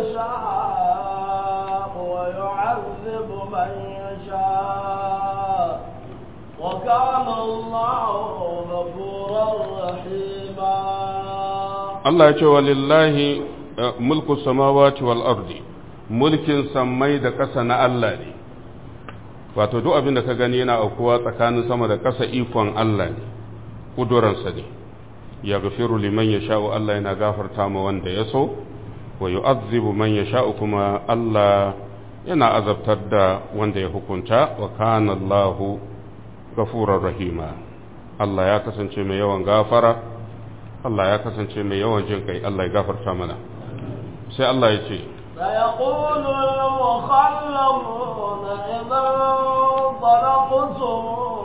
يشاء ويعذب من يشاء وكان الله غفورا رحيما Allah ya ce walillahi eh, mulku samawati wal ardi mulkin sammai da ƙasa na Allah ne wato duk abin da ka gani yana aukuwa tsakanin sama da ƙasa ikon Allah ne ƙuduransa ne ya gafiru liman ya sha'u Allah yana gafarta ma wanda ya so wa yu'azzibu man ya sha'u kuma Allah yana azabtar da wanda ya hukunta wa kana Allahu gafurar rahima Allah ya kasance mai yawan gafara Allah ya kasance mai yawan jin kai Allah ya gafarta mana sai Allah ya ce سيقول المخلفون إذا انطلقتم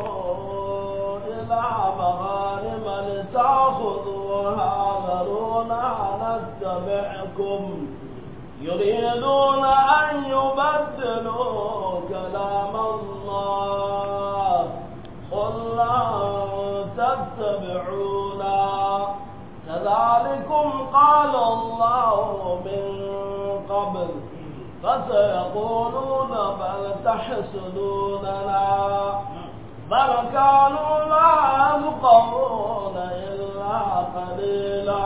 إلى مغانم لتأخذوها ذرونا نتبعكم يريدون أن يبدلوا كلام الله قل لن تتبعونا كذلكم قال الله من قبل فسيقولون بل تحسدوننا بل كانوا لا يفقهون إلا قليلا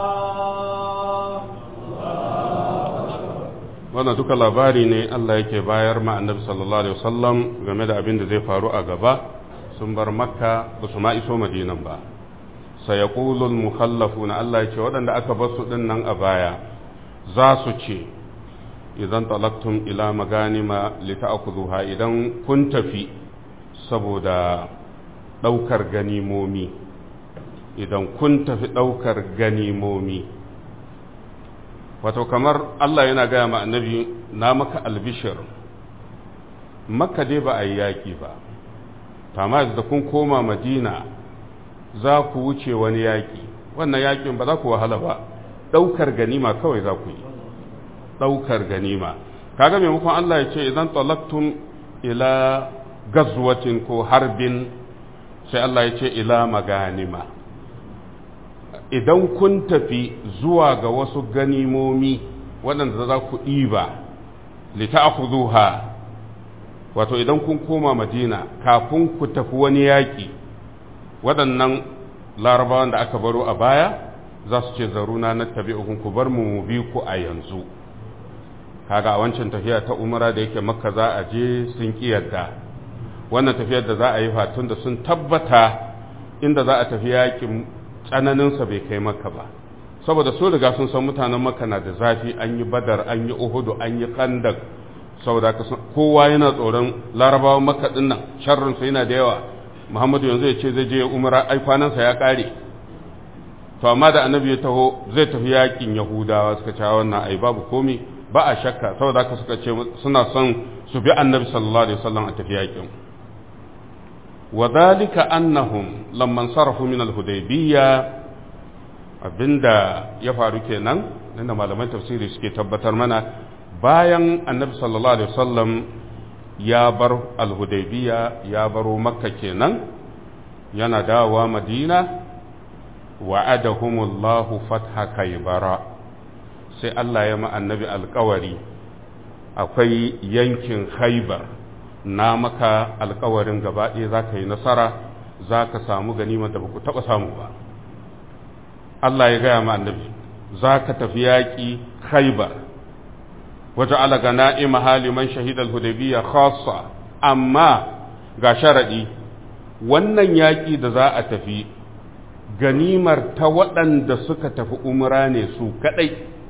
wannan duka labari ne Allah yake bayar ma annabi sallallahu alaihi wasallam game da abin da zai faru a gaba sun bar makka ba su ma iso madinan ba sayaqulul mukhallafuna Allah yake waɗanda aka bar su din nan a baya za su ce idan talaktum ila maganima lita'khudhuha idan kun tafi saboda daukar ganimomi idan kun tafi daukar ganimomi wato kamar Allah yana gaya ma annabi na maka albishir makka dai ba a yi yaƙi ba amma da kun koma madina za ku wuce wani yaƙi wannan yaƙin ba za ku wahala ba ɗaukar ganima kawai za ku yi ɗaukar ganima kaga maimakon Allah ya ce idan talaktum ila gazwatin ko harbin sai Allah ya ce ila maganima idan kun tafi zuwa ga wasu ganimomi waɗanda za ku ɗiba lita'khudhuha wato idan kun koma madina kafin ku tafi wani yaƙi waɗannan larabawan da aka baro a baya za su ce zaruna na tabi'ukun ku bar mu mu bi ku a yanzu kaga a wancan tafiya ta umara da yake makka za a je sun ƙi yadda wannan tafiyar da za a yi fatun da sun tabbata inda za a tafi yaƙin tsananinsa bai kai maka ba saboda su riga sun san mutanen makka na da zafi an yi badar an yi uhudu an yi kandak saboda kowa yana tsoron larabawan makka din nan sharrin su yana da yawa muhammadu yanzu ya ce zai je umara ai kwanansa ya kare to amma da annabi ya taho zai tafi yakin yahudawa suka ce wannan ai babu komi ba a shakka saboda haka suka ce suna son su bi annabi sallallahu alaihi wasallam a tafi yakin وذلك أنهم لما انصرفوا من الهديبية abinda ya faru kenan inda malaman tafsiri suke tabbatar mana bayan annabi sallallahu alaihi wasallam ya bar alhudaybiya ya baro makka kenan yana dawowa madina wa'adahumullahu fatha kaibara sai Allah ya ma annabi alkawari akwai yankin khaibar na maka alkawarin gaba ɗaya za ka yi nasara za ka samu ganimar da ba ku taɓa samu ba Allah ya gaya ma annabi za ka tafi yaƙi khaibar waje alaga na'ima haliman shahidal hudaybiya khassa amma ga sharaɗi wannan yaƙi da za a tafi ganimar ta waɗanda suka tafi umra ne su kaɗai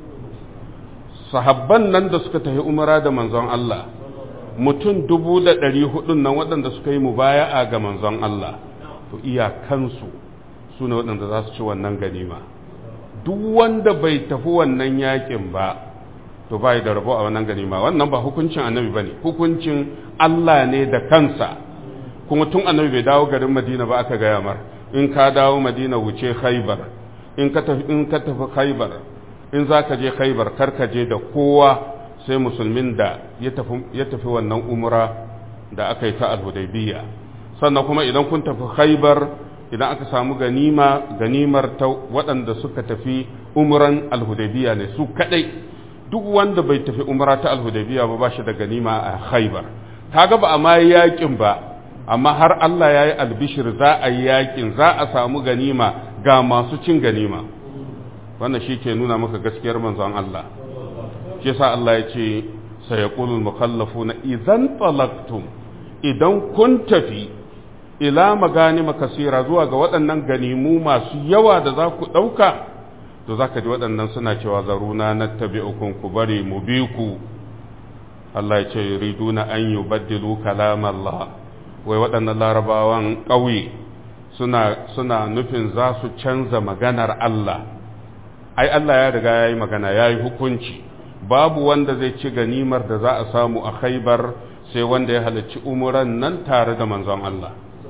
sahabban nan da suka tafi umra da manzon Allah mutum dubu da ɗari hudun nan waɗanda suka yi mubaya'a ga manzon Allah to iyakansu su ne waɗanda za su ci wannan ganima duk wanda bai tafi wannan yakin ba to bai da rabo a wannan ganima wannan ba hukuncin annabi ba ne hukuncin Allah ne da kansa kuma tun annabi bai dawo garin madina ba aka gaya mar in ka dawo madina wuce khaibar in ka tafi in ka tafi khaibar in za ka je khaibar kar ka je da kowa sai musulmin da ya tafi wannan umra da aka yi ta alhudaibiya sannan kuma idan kun tafi khaibar idan aka samu ganima ganimar ta waɗanda suka tafi umran alhudaibiya ne su kadai duk wanda bai tafi umra ta alhudaibiya ba ba shi da ganima a khaibar kaga ba a ma yakin ba amma har Allah ya yi albishir za a yi yakin za a samu ganima ga masu cin ganima wannan shi ke nuna maka gaskiyar manzon Allah shi yasa Allah ya ce sayaqulul mukhallafuna idan talaqtum idan kun tafi ila maganima kasira zuwa ga waɗannan ganimu masu yawa da za ku ɗauka to za ka ji waɗannan suna cewa zaruna na tabi'ukun ku bari mu bi ku Allah ya ce riduna an yi baddilu kalam Allah wai waɗannan larabawan ƙauye suna suna nufin za su canza maganar Allah ai Allah ya riga ya yi magana ya yi hukunci babu wanda zai ci ganimar da za a samu a khaibar sai wanda ya halarci umuran nan tare da manzon Allah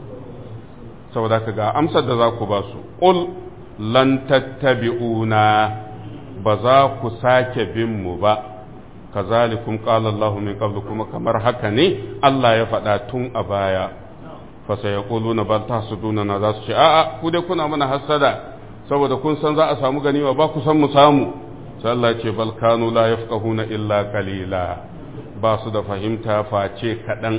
saboda ka ga amsar da za ku ba su ƙul lan tattabi'una ba za ku sake bin mu ba kazalikum qala Allahu min qablu kuma kamar haka ne Allah ya faɗa tun a baya fa sayaquluna bal tahsuduna na za su ce a'a ku dai kuna mana hasada saboda kun san za a samu ganima ba ku san mu samu sai Allah ce bal kanu la yafqahuna illa qalila ba su da fahimta face kaɗan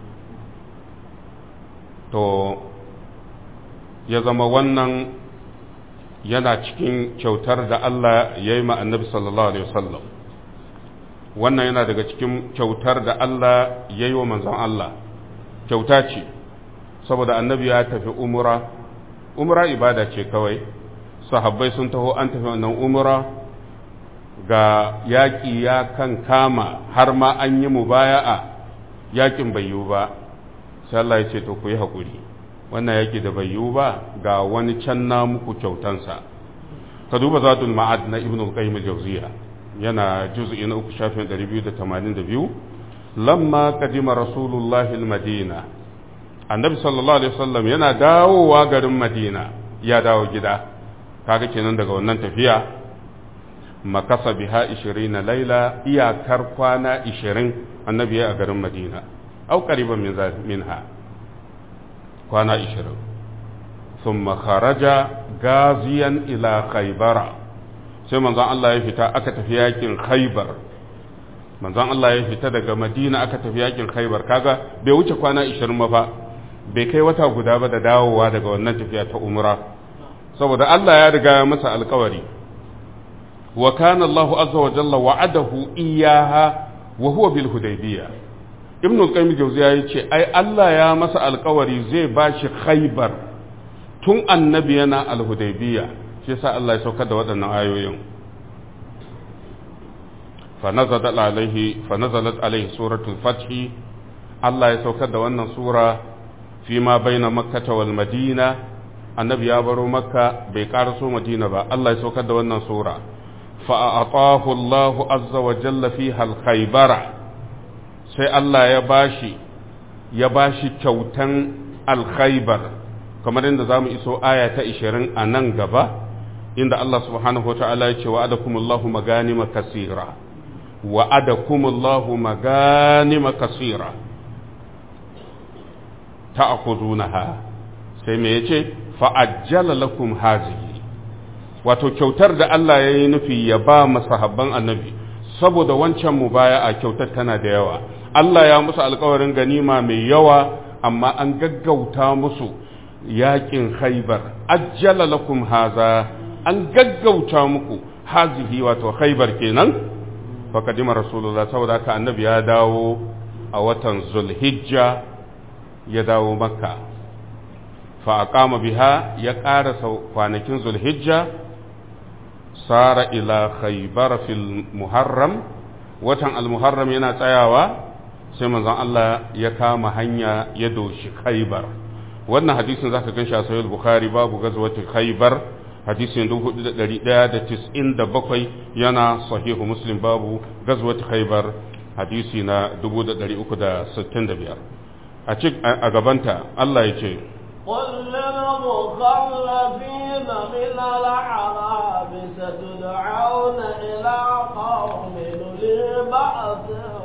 to ya zama wannan yana cikin kyautar da Allah ya yi annabi sallallahu alaihi wasallam wannan yana daga cikin kyautar da Allah ya yi wa manzon Allah kyauta ce saboda annabi ya tafi umura umura ibada ce kawai sahabbai sun taho an tafi wannan umura ga yaƙi ya kan kama har ma an yi mubaya'a yaƙin bai yiwu ba sai Allah ya ce to ku yi haƙuri wannan yaƙi da bai yiwu ba ga wani can na muku kyautansa ka duba zadul ma'ad na ibnu qayyim al-jawziya yana juz'i na uku shafin 282 lamma qadima rasulullahi al-madina annabi sallallahu alaihi wasallam yana dawowa garin madina ya dawo gida kaga kenan daga wannan tafiya makasa biha 20 laila iyakar kwana 20 annabi ya a garin madina au qariban min minha kwana 20 thumma kharaja gaziyan ila khaybara sai manzon Allah ya fita aka tafi yakin khaybar manzon Allah ya fita daga madina aka tafi yakin khaybar kaga bai wuce kwana 20 ma fa bai kai wata guda ba da dawowa daga wannan tafiya ta umra saboda Allah ya riga ya masa alkawari wa kana Allah azza wa jalla wa'adahu iyaha wa huwa bil hudaybiyah ibn al-qayyim jawziya yace ai Allah ya masa alkawari zai bashi khaybar tun annabi yana al-hudaybiyah shi yasa Allah ya saukar da waɗannan ayoyin فنزلت عليه فنزلت عليه سورة الفتح الله يسوكر da wannan sura فيما بين مكة والمدينة النبي يابرو مكة بيقارسو مدينة با الله يسوكر da wannan sura فأعطاه الله عز وجل فيها الخيبر sai Allah ya bashi ya bashi kyautan alkhaibar kamar inda zamu iso aya ta 20 a nan gaba inda Allah subhanahu wa ta'ala ya ce wa'adakumullahu maganima kasira وعدكم الله مغانم كثيرة تأخذونها sai me yace fa'ajjala lakum hazihi wato kyautar da Allah ya yi nufi ya ba masahabban annabi saboda wancan mu baya a kyautar tana da yawa Allah ya musu alkawarin ganima mai yawa amma an gaggauta musu yakin khaibar ajjala lakum haza an gaggauta muku hazihi wato khaibar kenan fakadima rasulullah saboda haka annabi ya dawo a watan zulhijja ya dawo makka fa aqama biha ya ƙarasa kwanakin zulhijja sara ila khaybar fil muharram watan al-muharram yana tsayawa sai manzon Allah ya kama hanya ya doshi khaybar wannan hadisin zaka ganshi a sahih bukhari babu gazwatul khaybar hadisin 4197 yana sahihu muslim babu gazwat khaybar hadisi na 365 a cik a gabanta Allah ya ce قل للمخلفين من الأعراب ستدعون إلى قوم أولي بأس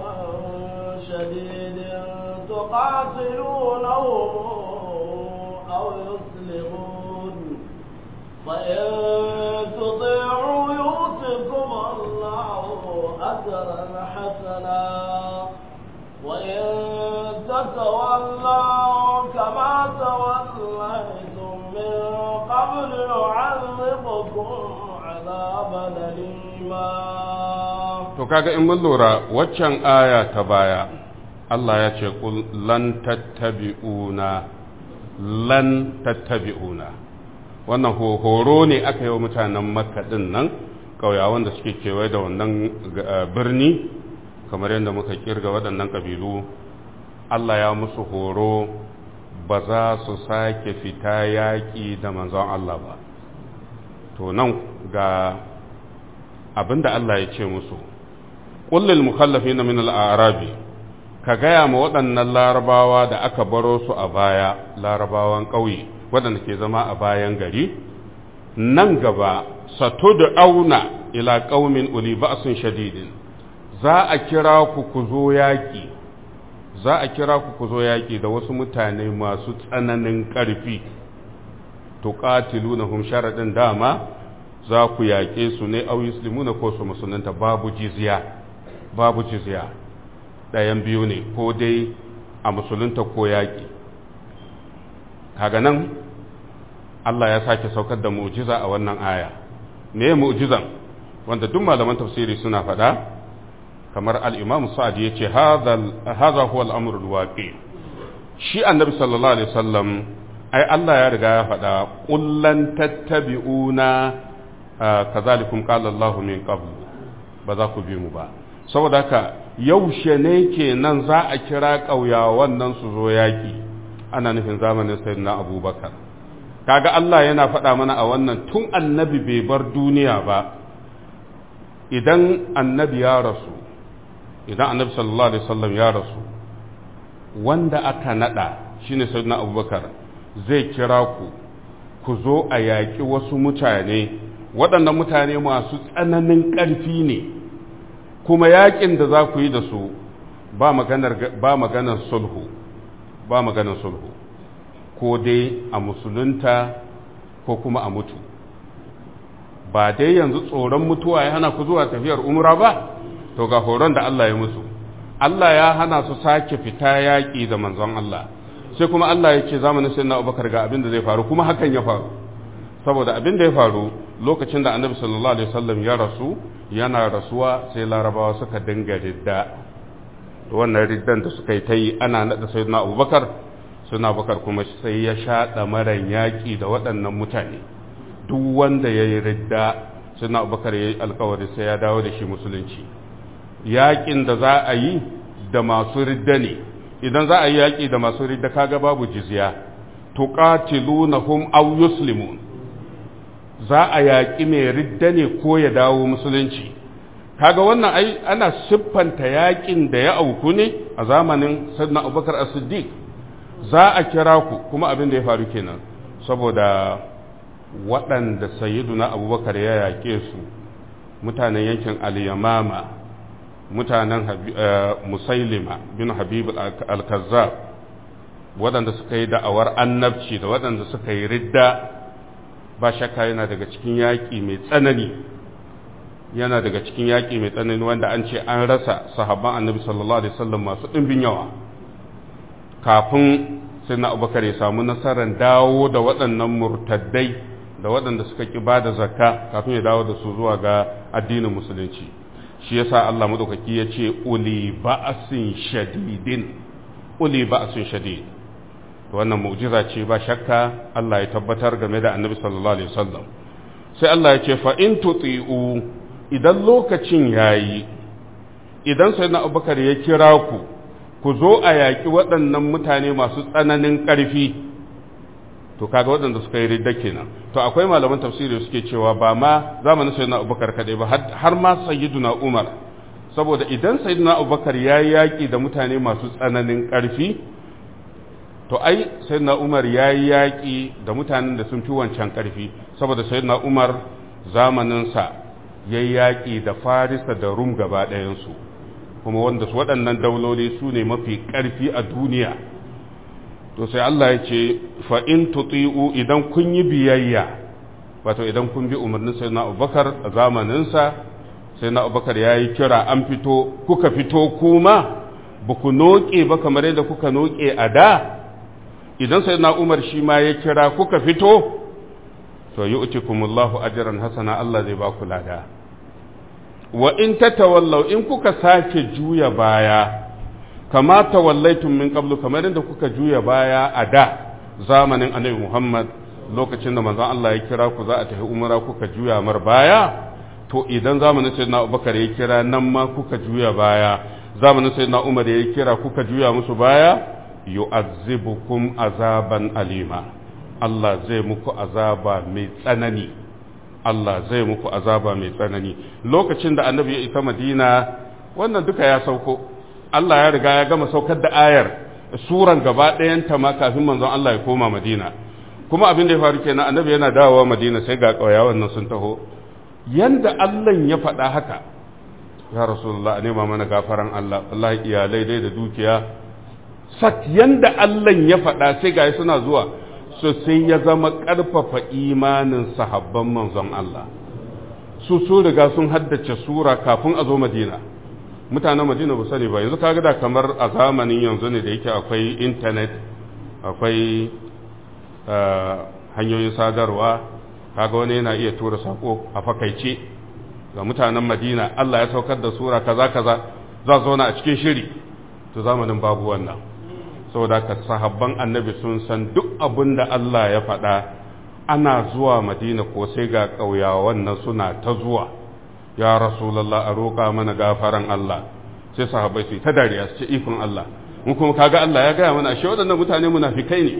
شديد تقاتلونهم أو يسلمون فإن تطيعوا يؤتكم الله أجرا حسنا وإن تتولوا كما توليتم من قبل يعذبكم عذابا أليما to kaga in mun lura waccan aya ta baya Allah ya ce kul lan tattabi'una lan tattabi'una wannan horo ne aka yi wa mutanen makka din nan ƙauyawan da suke kewaye da wannan birni kamar yadda muka kirga waɗannan ƙabilu Allah ya musu horo ba za su sake fita yaƙi da manzon Allah ba to nan ga abinda Allah ya ce musu ƙullil mukallafi na min al'arabi ka gaya ma waɗannan larabawa da aka baro su a baya larabawan ƙauye waɗanda ke zama a bayan gari nan gaba sato da auna ila ƙaumin uli ba'sun shadidin za a kira ku ku zo yaƙi za a kira ku ku zo yaƙi da wasu mutane masu tsananin ƙarfi to qatilunahum sharadin dama za ku yaƙe su ne au yuslimuna ko su musulunta babu jizya babu jizya ɗayan biyu ne ko dai a musulunta ko yaƙi kaga nan Allah ya sake saukar da mu'jiza a wannan aya me mu'jizan wanda duk malaman tafsiri suna faɗa kamar al-Imam Sa'd yace hadha hadha huwa al-amru al-waqi shi annabi sallallahu alaihi wasallam ai Allah ya riga ya faɗa kullan tattabi'una kazalikum qala Allahu min qabl ba za ku bi mu ba saboda haka yaushe ne kenan za a kira ƙauyawan nan su zo yaƙi ana nufin zamanin sayyidina abubakar kaga Allah yana faɗa mana a wannan tun annabi bai bar duniya ba idan annabi ya rasu idan annabi sallallahu alaihi wasallam ya rasu wanda aka nada shine sayyidina abubakar zai kira ku ku zo a yaƙi wasu mutane waɗannan mutane masu tsananin ƙarfi ne kuma yaƙin da za ku yi da su ba maganar ba maganar sulhu ba maganar sulhu ko dai a musulunta ko kuma a mutu ba dai yanzu tsoron mutuwa ya hana ku zuwa tafiyar umra ba to ga horon da Allah ya musu Allah ya hana su sake fita yaƙi da manzon Allah sai kuma Allah ya ce zamanin sai na Abubakar ga abin da zai faru kuma hakan ya faru saboda abin da ya faru lokacin da Annabi sallallahu alaihi wasallam ya rasu yana rasuwa sai Larabawa suka dinga ridda wannan riddan da suka yi ta yi ana nada sayyidina Abubakar suna bakar kuma sai ya shaɗa maran yaƙi da waɗannan mutane duk wanda ya yi ridda sai na abubakar ya yi alkawari sai ya dawo da shi musulunci yaƙin da za a yi da masu ridda ne idan za a yi yaƙi da masu ridda kaga babu jizya tuqatilunahum aw yuslimun za a yaƙi mai ridda ne ko ya dawo musulunci kaga wannan ai ana siffanta yaƙin da ya auku ne a zamanin sayyidina abubakar as-siddiq za a kira ku kuma abin da ya faru kenan saboda waɗanda sayyiduna abubakar ya yaƙe su mutanen yankin al-yamama mutanen musailima bin habib al-kazzab waɗanda suka yi da'awar annabci da waɗanda suka yi ridda ba shakka yana daga cikin yaƙi mai tsanani yana daga cikin yaƙi mai tsanani wanda an ce an rasa sahabban annabi sallallahu alaihi wasallam masu ɗimbin yawa kafin sai na abubakar ya samu nasarar dawo da waɗannan murtaddai da waɗanda suka ƙi ba da zakka kafin ya dawo da su zuwa ga addinin musulunci shi yasa Allah madaukaki ya ce uli ba'asin shadidin uli ba'asin shadid wannan mu'jiza ce ba shakka Allah ya tabbatar game da annabi sallallahu alaihi wasallam sai Allah ya ce fa in tuti'u idan lokacin yayi idan sayyidina Abubakar ya kira ku ku zo a yaƙi waɗannan mutane masu tsananin ƙarfi to kaga waɗanda suka yi ridda kenan to akwai malaman tafsiri suke cewa ba ma zamanin sayyidina abubakar kaɗai ba har ma sayyiduna umar saboda idan sayyiduna abubakar ya yi yaƙi da mutane masu tsananin ƙarfi to ai sayyiduna umar ya yi yaƙi da mutanen da sun fi wancan ƙarfi saboda sayyiduna umar zamaninsa ya yi yaƙi da farisa da rum gaba ɗayansu kuma wanda su waɗannan dauloli su ne mafi ƙarfi a duniya to sai Allah ya ce fa in tuti'u idan kun yi biyayya wato idan kun bi umarnin sai na abubakar a zamaninsa sai na abubakar ya yi kira an fito kuka fito kuma ba ku noƙe ba kamar yadda kuka noƙe a da idan sai na umar shi ma ya kira kuka fito to yi utikumullahu ajiran hasana Allah zai ba ku lada wa in tatawallaw in kuka sake juya baya kama tawallaitum min qablu kamar yadda kuka juya baya a da zamanin annabi Muhammad lokacin da manzon Allah ya kira ku za a tafi umara kuka juya mar baya to idan zamanin sayyidina Abubakar ya kira nan ma kuka juya baya zamanin sayyidina Umar ya kira kuka juya musu baya yu'azzibukum azaban alima Allah zai muku azaba mai tsanani Allah zai muku azaba mai tsanani lokacin da annabi ya isa Madina wannan duka ya sauko Allah ya riga ya gama saukar da ayar suran gaba ɗayanta ma kafin manzon Allah ya koma Madina kuma abin da ya faru kenan annabi yana dawowa Madina sai ga ƙauyawan nan sun taho yanda Allah ya faɗa haka ya rasulullah a nema mana gafaran Allah wallahi iyalai dai da dukiya sak yanda Allah ya faɗa sai ga suna zuwa so sai ya zama ƙarfafa imanin sahabban manzon Allah su su riga sun haddace sura kafin a zo Madina mutanen Madina ba sani ba yanzu kaga da kamar a zamanin yanzu ne da yake akwai internet akwai hanyoyin sadarwa kaga wani yana iya tura sako a fakaice ga mutanen Madina Allah ya saukar da sura kaza kaza za su zauna a cikin shiri to zamanin babu wannan saboda ka sahabban annabi sun san duk abin da Allah ya faɗa ana zuwa madina ko sai ga ƙauyawan nan suna ta zuwa ya rasulallah a roƙa mana gafaran Allah sai sahabbai su ta dariya su ce ikon Allah mun kuma kaga Allah ya gaya mana ashe waɗannan mutane munafikai ne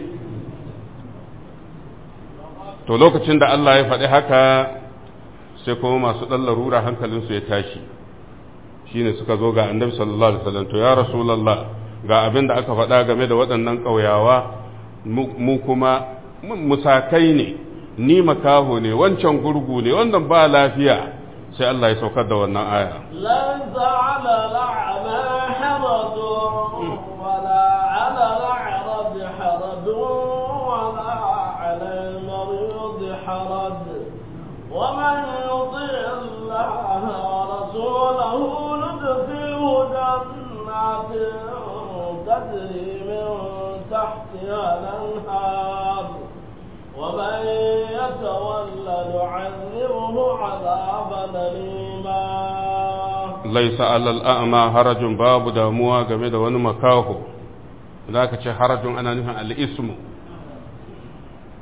to lokacin da Allah ya faɗi haka sai kuma masu ɗan larura hankalinsu ya tashi shine suka zo ga annabi sallallahu alaihi wasallam to ya rasulallah ga abin da aka faɗa game da waɗannan ƙauyawa mu kuma musakai ne ni makaho ne wancan gurgu ne wannan ba lafiya sai Allah ya saukar da wannan aya ليس على الأعمى حرج ولا على الأعرج حرج ولا على المريض حرج ومن يطع الله ورسوله ندخله جنات تجري من تحتها الأنهار ومن يتولى نعذبه عذابا أليما laisa alal a'ma harajun babu damuwa game da wani makaho da aka ce harajun ana nufin al'ismu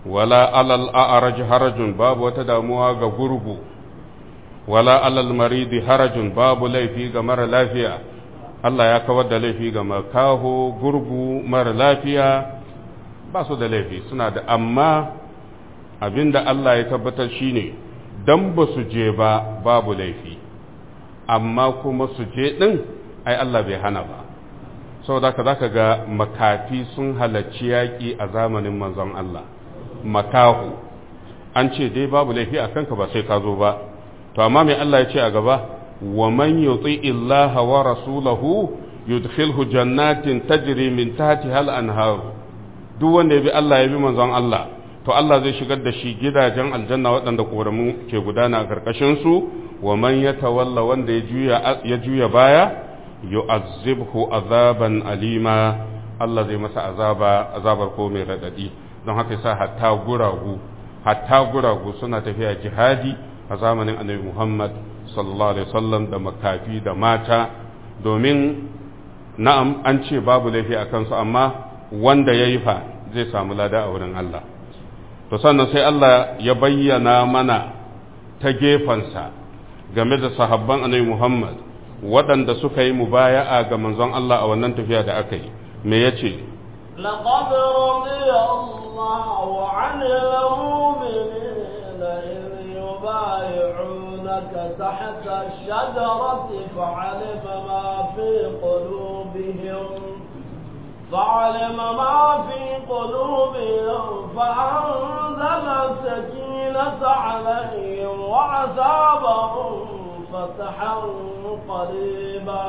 wala alal a'raj harajun babu wata damuwa ga gurgu wala alal maridi harajun babu laifi ga mara lafiya Allah ya kawar da laifi ga makaho gurgu mara lafiya ba su da laifi suna da amma abinda Allah ya tabbatar shine dan ba su je ba babu laifi amma kuma su je din ai Allah bai hana ba saboda ka zaka ga makafi sun halarci yaƙi a zamanin manzon Allah makahu an ce dai babu laifi a kanka ba sai ka zo ba to amma mai Allah ya ce a gaba wa man yuti illaha wa rasulahu yudkhilhu jannatin tajri min tahtiha al-anhar duk wanda ya bi Allah ya bi manzon Allah to Allah zai shigar da shi gidajen aljanna waɗanda koramu ke gudana a karkashin su wa man yatawalla wanda ya juya ya juya baya yu'azzibhu azaban alima Allah zai masa azaba azabar ko mai radadi don haka yasa hatta guragu hatta guragu suna tafiya jihadi a zamanin annabi Muhammad sallallahu alaihi wasallam da makafi da mata domin na'am an ce babu laifi a kansu amma wanda ya yi fa zai samu lada a wurin Allah to sannan sai Allah ya bayyana mana ta gefensa game da sahabban annabi Muhammad waɗanda suka yi mubaya'a ga manzon Allah a wannan tafiya da aka yi me yace لقد رضي الله عن المؤمنين إذ يبايعونك تحت الشجرة فعلم ما في قلوبهم فعلم ما في قلوبهم فأنزل السكينة عليهم وعذابهم فتحا قريبا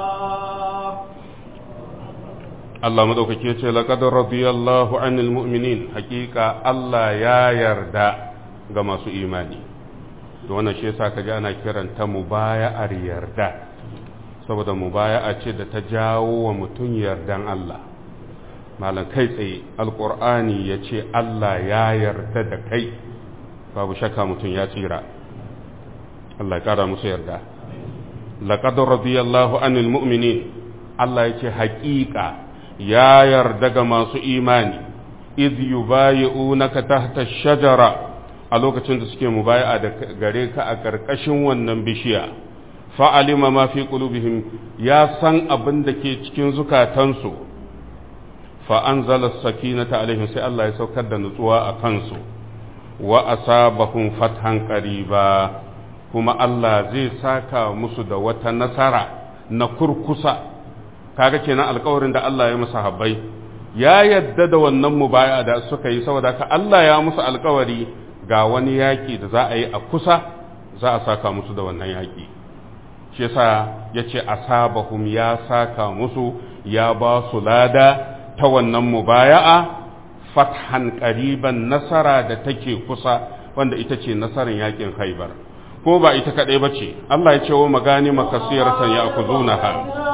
Allah madaukake ce laqad radiyallahu anil mu'minin hakika Allah ya yarda ga masu imani to wannan shi yasa kaji ana kiranta mubaya'ar yarda saboda mubaya'a ce da ta jawo wa mutum yardan Allah malam kai tsaye alqur'ani yace Allah ya yarda da kai babu shakka mutum ya tsira Allah ya kara musu yarda laqad radiyallahu anil mu'minin Allah yace haƙiƙa ya yarda ga masu imani iz yubayi'unaka tahta shajara a lokacin da suke mubaya'a da gare ka a ƙarƙashin wannan bishiya fa'alima ma fi qulubihim ya san abin da ke cikin zukatansu fa anzala sakinata alaihim sai Allah ya saukar da nutsuwa a kansu wa asabahum fathan qariba kuma Allah zai saka musu da wata nasara na kurkusa kaga kenan alkawarin da Allah ya musu habbai ya yadda da wannan mubaya da suka yi saboda ka Allah ya musu alkawari ga wani yaki da za a yi a kusa za a saka musu da wannan yaki shi yasa yace asabahum ya saka musu ya ba su lada ta wannan mubaya'a fathan qariban nasara da take kusa wanda ita ce nasarar yakin Khaibar ko ba ita kadai bace Allah ya ce wa magani makasiratan ya akuzunaha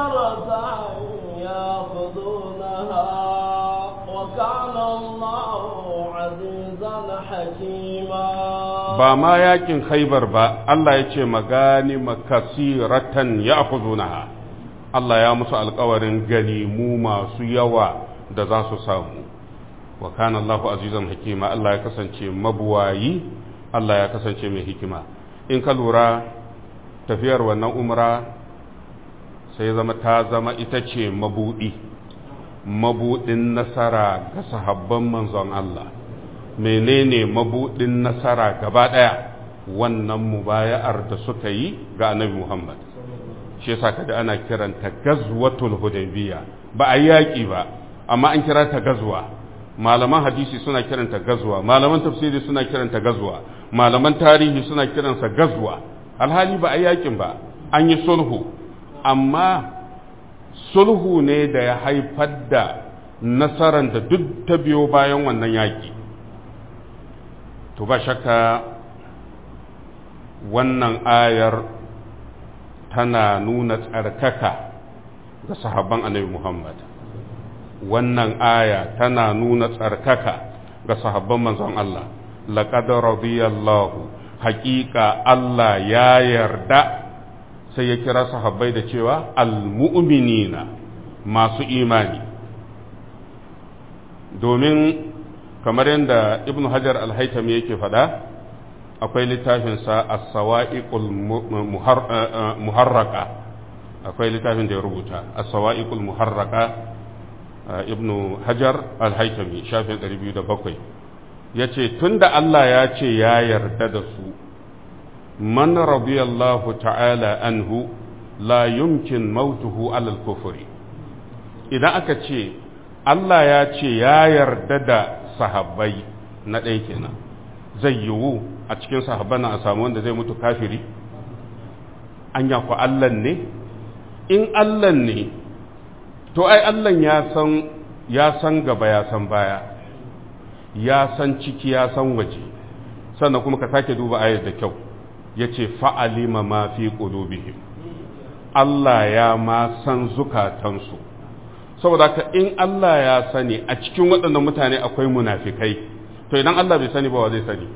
ba ma yakin khaibar ba Allah ya ce magani makasiratan ya akuzunaha Allah ya musu alkawarin ganimu masu yawa da za su samu wa kana Allahu azizan hakima Allah ya kasance mabuwayi Allah ya kasance mai hikima in ka lura tafiyar wannan umra sai zama ta zama ita ce mabudi mabudin nasara ga sahabban manzon Allah menene mabudin nasara gaba daya wannan mubaya'ar da suka yi ga annabi Muhammad shi yasa kada ana kiranta gazwatul hudaybiya ba a yaki ba amma an kira ta gazwa malaman hadisi suna kiranta gazwa malaman tafsiri suna kiranta gazwa malaman tarihi suna kiransa gazwa alhali ba a yakin ba an yi sulhu amma sulhu ne da ya haifar da nasarar da duk ta biyo bayan wannan yaki to ba shakka wannan ayar tana nuna tsarkaka ga sahabban annabi Muhammad wannan aya tana nuna tsarkaka ga sahabban manzon Allah laqad radiyallahu haqiqa Allah ya yarda sai ya kira sahabbai da cewa almu'minina masu imani domin kamar yadda ibnu hajar al-haytami yake faɗa akwai littafinsa as-sawa'iqul muharraka akwai littafin da ya rubuta as-sawa'iqul muharraka ibnu hajar al-haytami shafin 207 yace tunda Allah ya ce ya yarda da su man radiyallahu ta'ala anhu la yumkin mautuhu alal kufri idan aka ce Allah ya ce ya yarda da sahabbai na ɗaya kenan zai yiwu a cikin sahabban a samu wanda zai mutu kafiri anya ku Allah ne in Allah ne to ai Allah ya san ya san gaba ya san baya ya san ciki ya san waje sannan kuma ka sake duba ayar da kyau yace fa'alima ma fi qulubihim Allah ya ma san zukatansu saboda ka in Allah ya sani a cikin waɗannan mutane akwai munafikai to idan Allah bai sani ba wa zai sani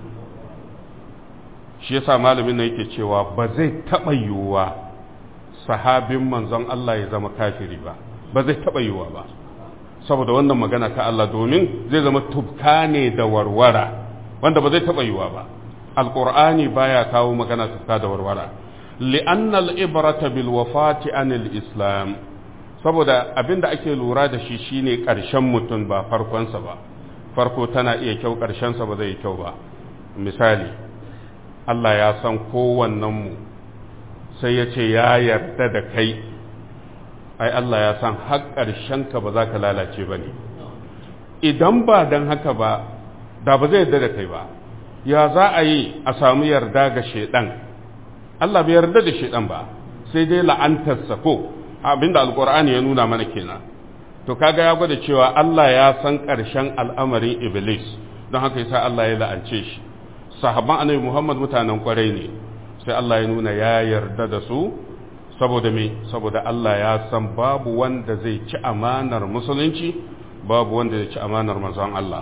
shi yasa malamin nan yake cewa ba zai taɓa yiwuwa sahabin manzon Allah ya zama kafiri ba ba zai taɓa yiwuwa ba saboda wannan magana ta Allah domin zai zama tubka ne da warwara wanda ba zai taɓa yiwuwa ba alƙur'ani baya kawo magana tubka da warwara li'annal ibrata bil wafati anil islam saboda abin da ake lura da shi shine ƙarshen mutum ba farkonsa ba farko tana iya kyau ƙarshensa ba zai yi kyau ba misali Allah ya san kowannenmu sai ya ce ya yarda da kai ai Allah ya san har ƙarshenka ba za ka lalace ba ne idan ba don haka ba da ba zai yarda da kai ba ya za a yi a samu yarda ga shaidan Allah bai yarda da shaidan ba sai dai la'antarsa ko abinda alkur'ani ya nuna mana kenan to kaga ya gwada cewa Allah ya san ƙarshen al'amarin iblis don haka yasa Allah ya la'ance shi sahabban annabi Muhammad mutanen kwarai ne sai Allah ya nuna ya yarda da su saboda me saboda Allah ya san babu wanda zai ci amanar musulunci babu wanda zai ci amanar manzon Allah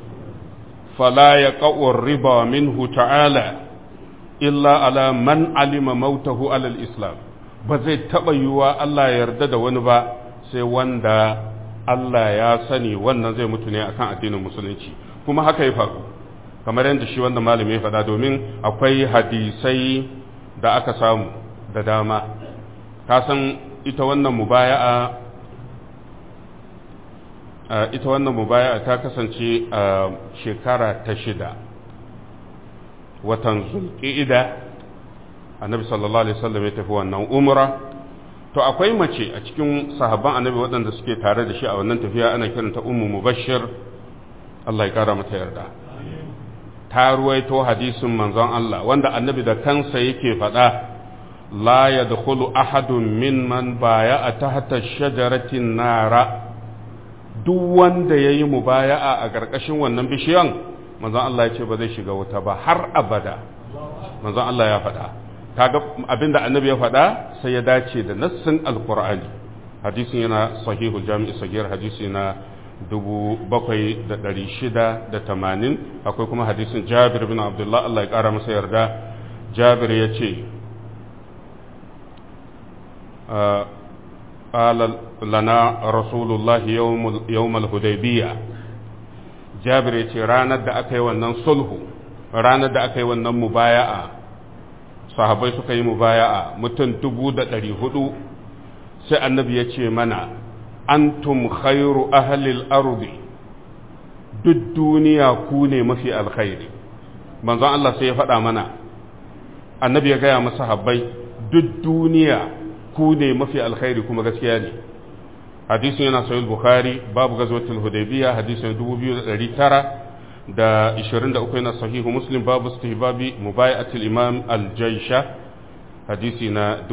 fala yaqa'u riba minhu ta'ala illa ala man alima mautahu alal islam ba zai taɓa yiwuwa Allah ya yarda da wani ba sai wanda Allah ya sani wannan zai mutu ne akan addinin musulunci kuma haka ya faru kamar yadda shi wanda malami ya faɗa domin akwai hadisai da aka samu da dama ka san ita wannan mubaya'a ita wannan mubaya'a ta kasance a shekara ta shida watan zulƙi'ida annabi sallallahu alaihi wasallam ya tafi wannan umra to akwai mace a cikin sahabban annabi waɗanda suke tare da shi a wannan tafiya ana kiranta ummu mubashshir Allah ya kara mata yarda ta ruwaito hadisin manzon Allah wanda annabi da kansa yake faɗa la yadkhulu ahadun mimman baya'a tahta shajaratin nara duk wanda yayi mubaya'a a ƙarƙashin wannan bishiyan manzon Allah ya ce ba zai shiga wuta ba har abada manzon Allah ya faɗa kaga abinda annabi ya faɗa sai ya dace da nassin alqur'ani hadisin yana sahihul jami'i sagir hadisi na 7680 akwai kuma hadisin Jabir bin Abdullah Allah ya kara masa yarda Jabir ya ce قال لنا رسول الله يوم يوم الهديبيه جابر yace ranar da aka yi wannan sulhu ranar da aka yi wannan mubaya'a sahabai suka yi mubaya'a mutum dubu da ɗari hudu sai annabi ya ce mana antum khairu ahlil ardi duk duniya ku ne mafi alkhairi manzon Allah sai ya faɗa mana annabi ya gaya masa habbai duk duniya ku ne mafi alkhairi kuma gaskiya ne hadisin yana sahih bukhari babu gazwatul hudaybiyya hadisin 2900 da 23 yana sahihu muslim babu istihbabi mubayatul imam al-jaysha hadisi na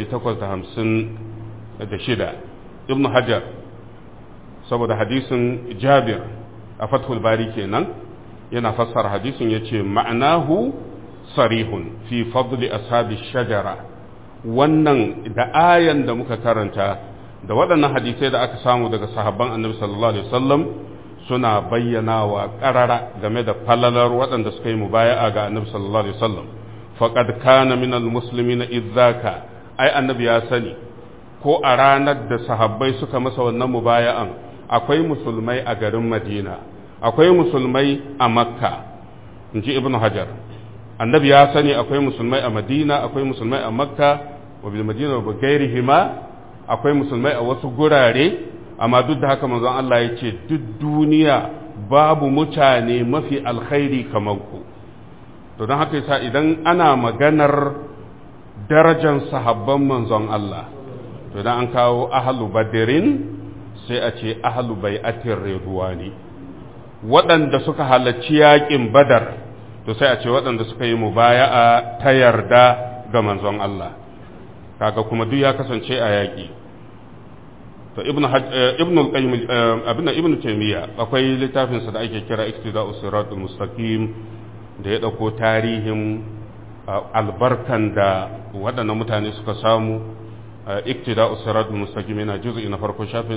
1856 ibnu hajar saboda hadisin jabir a fathul bari kenan yana fassara hadisin yace ma'anahu sarihun fi fadli ashabi shajara wannan da ayan da muka karanta da waɗannan hadisai da aka samu daga sahabban annabi sallallahu alaihi wasallam suna bayyana wa ƙarara game da falalar waɗanda suka yi mubaya'a ga annabi sallallahu alaihi wasallam faqad kana min almuslimin idzaka ai annabi ya sani ko a ranar da sahabbai suka masa wannan mubaya'an akwai musulmai a garin Madina akwai musulmai a makka in ji ibn hajar annabi ya sani akwai musulmai a madina akwai musulmai a makka wa bil madina wa gairihima akwai musulmai a wasu gurare amma duk da haka manzon Allah ya ce duk duniya babu mutane mafi alkhairi kamar ku to don haka yasa idan ana maganar darajar sahabban manzon Allah to idan an kawo ahlu badrin sai a ce ahlu bai'atir ridwani waɗanda suka halarci yaƙin badar to sai a ce waɗanda suka yi mubaya'a ta yarda ga manzon Allah kaga kuma duk ya kasance a yaƙi to ibnu ibnu al-qayyim abinda ibnu taymiya akwai littafin sa da ake kira iktida'us siratul mustaqim da ya dauko tarihin albarkan da waɗannan mutane suka samu iktida'us siratul mustaqim yana juz'i na farko shafin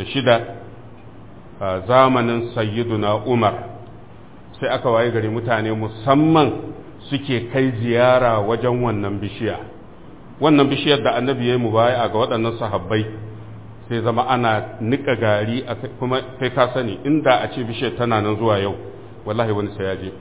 306 zamanin sayyiduna umar sai aka waye gari mutane musamman suke kai ziyara wajen wannan bishiya wannan bishiyar da annabi ya yi mubaya ga waɗannan sahabbai sai zama ana nika gari kuma sai ka sani inda a ce bishiyar tana nan zuwa yau wallahi wani sai ya je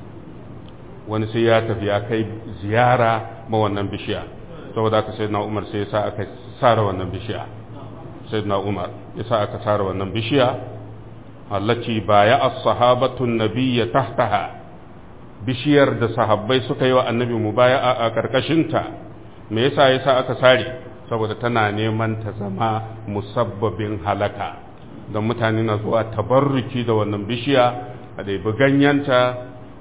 wani sai ya tafi ya kai ziyara ma wannan bishiya saboda aka sai na umar sai ya sa aka sara wannan bishiya sai na umar ya sa aka sara wannan bishiya allaci baya as-sahabatun nabiyya tahtaha bishiyar da sahabbai suka yi wa annabi mubaya a karkashinta me yasa yasa aka sare saboda tana neman ta zama musabbabin halaka don mutane na zuwa tabarruki da wannan bishiya a ɗaibi ganyenta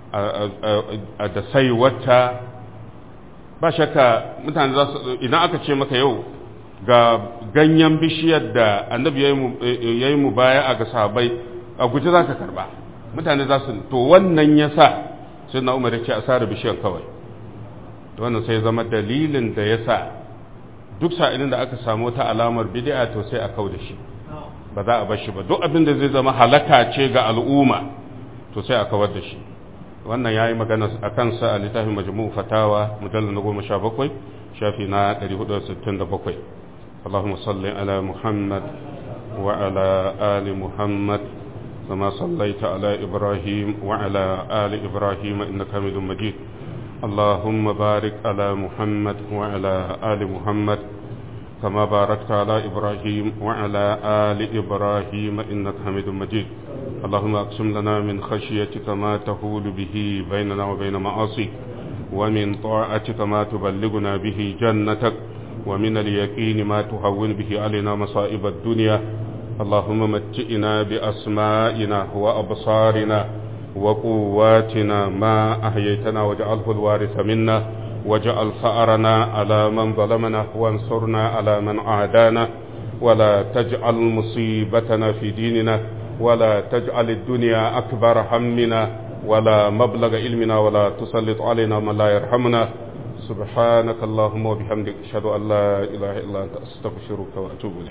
da saiwata ba shakka mutane za su idan aka ce maka yau ga ganyen bishiyar da annabi ya yi mu baya a ga sahabai a guji za ka karba mutane za su to wannan ya sa sai na umar ya ce a sare bishiyar kawai wannan sai zama dalilin da ya sa duk sa'ilin da aka samu wata alamar bid'a to sai a kau da shi ba za a bar shi ba duk abin da zai zama halaka ce ga al'umma to sai a kawar da shi wannan yayi magana a kansa a littafin majmu'u fatawa mujallal na goma sha bakwai shafi na 467 اللهم صل على محمد وعلى آل محمد كما صليت على إبراهيم وعلى آل إبراهيم إنك حميد مجيد اللهم بارك على محمد وعلى آل محمد كما باركت على إبراهيم وعلى آل إبراهيم إنك حميد مجيد اللهم أقسم لنا من خشيتك ما تحول به بيننا وبين معاصيك ومن طاعتك ما تبلغنا به جنتك ومن اليقين ما تهون به علينا مصائب الدنيا اللهم متئنا بأسمائنا وأبصارنا وقواتنا ما أحييتنا واجعله الوارث منا واجعل ثأرنا على من ظلمنا وانصرنا على من عادانا ولا تجعل مصيبتنا في ديننا ولا تجعل الدنيا أكبر همنا ولا مبلغ علمنا ولا تسلط علينا من لا يرحمنا سبحانك اللهم وبحمدك أشهد أن لا إله إلا أنت أستغفرك وأتوب إليك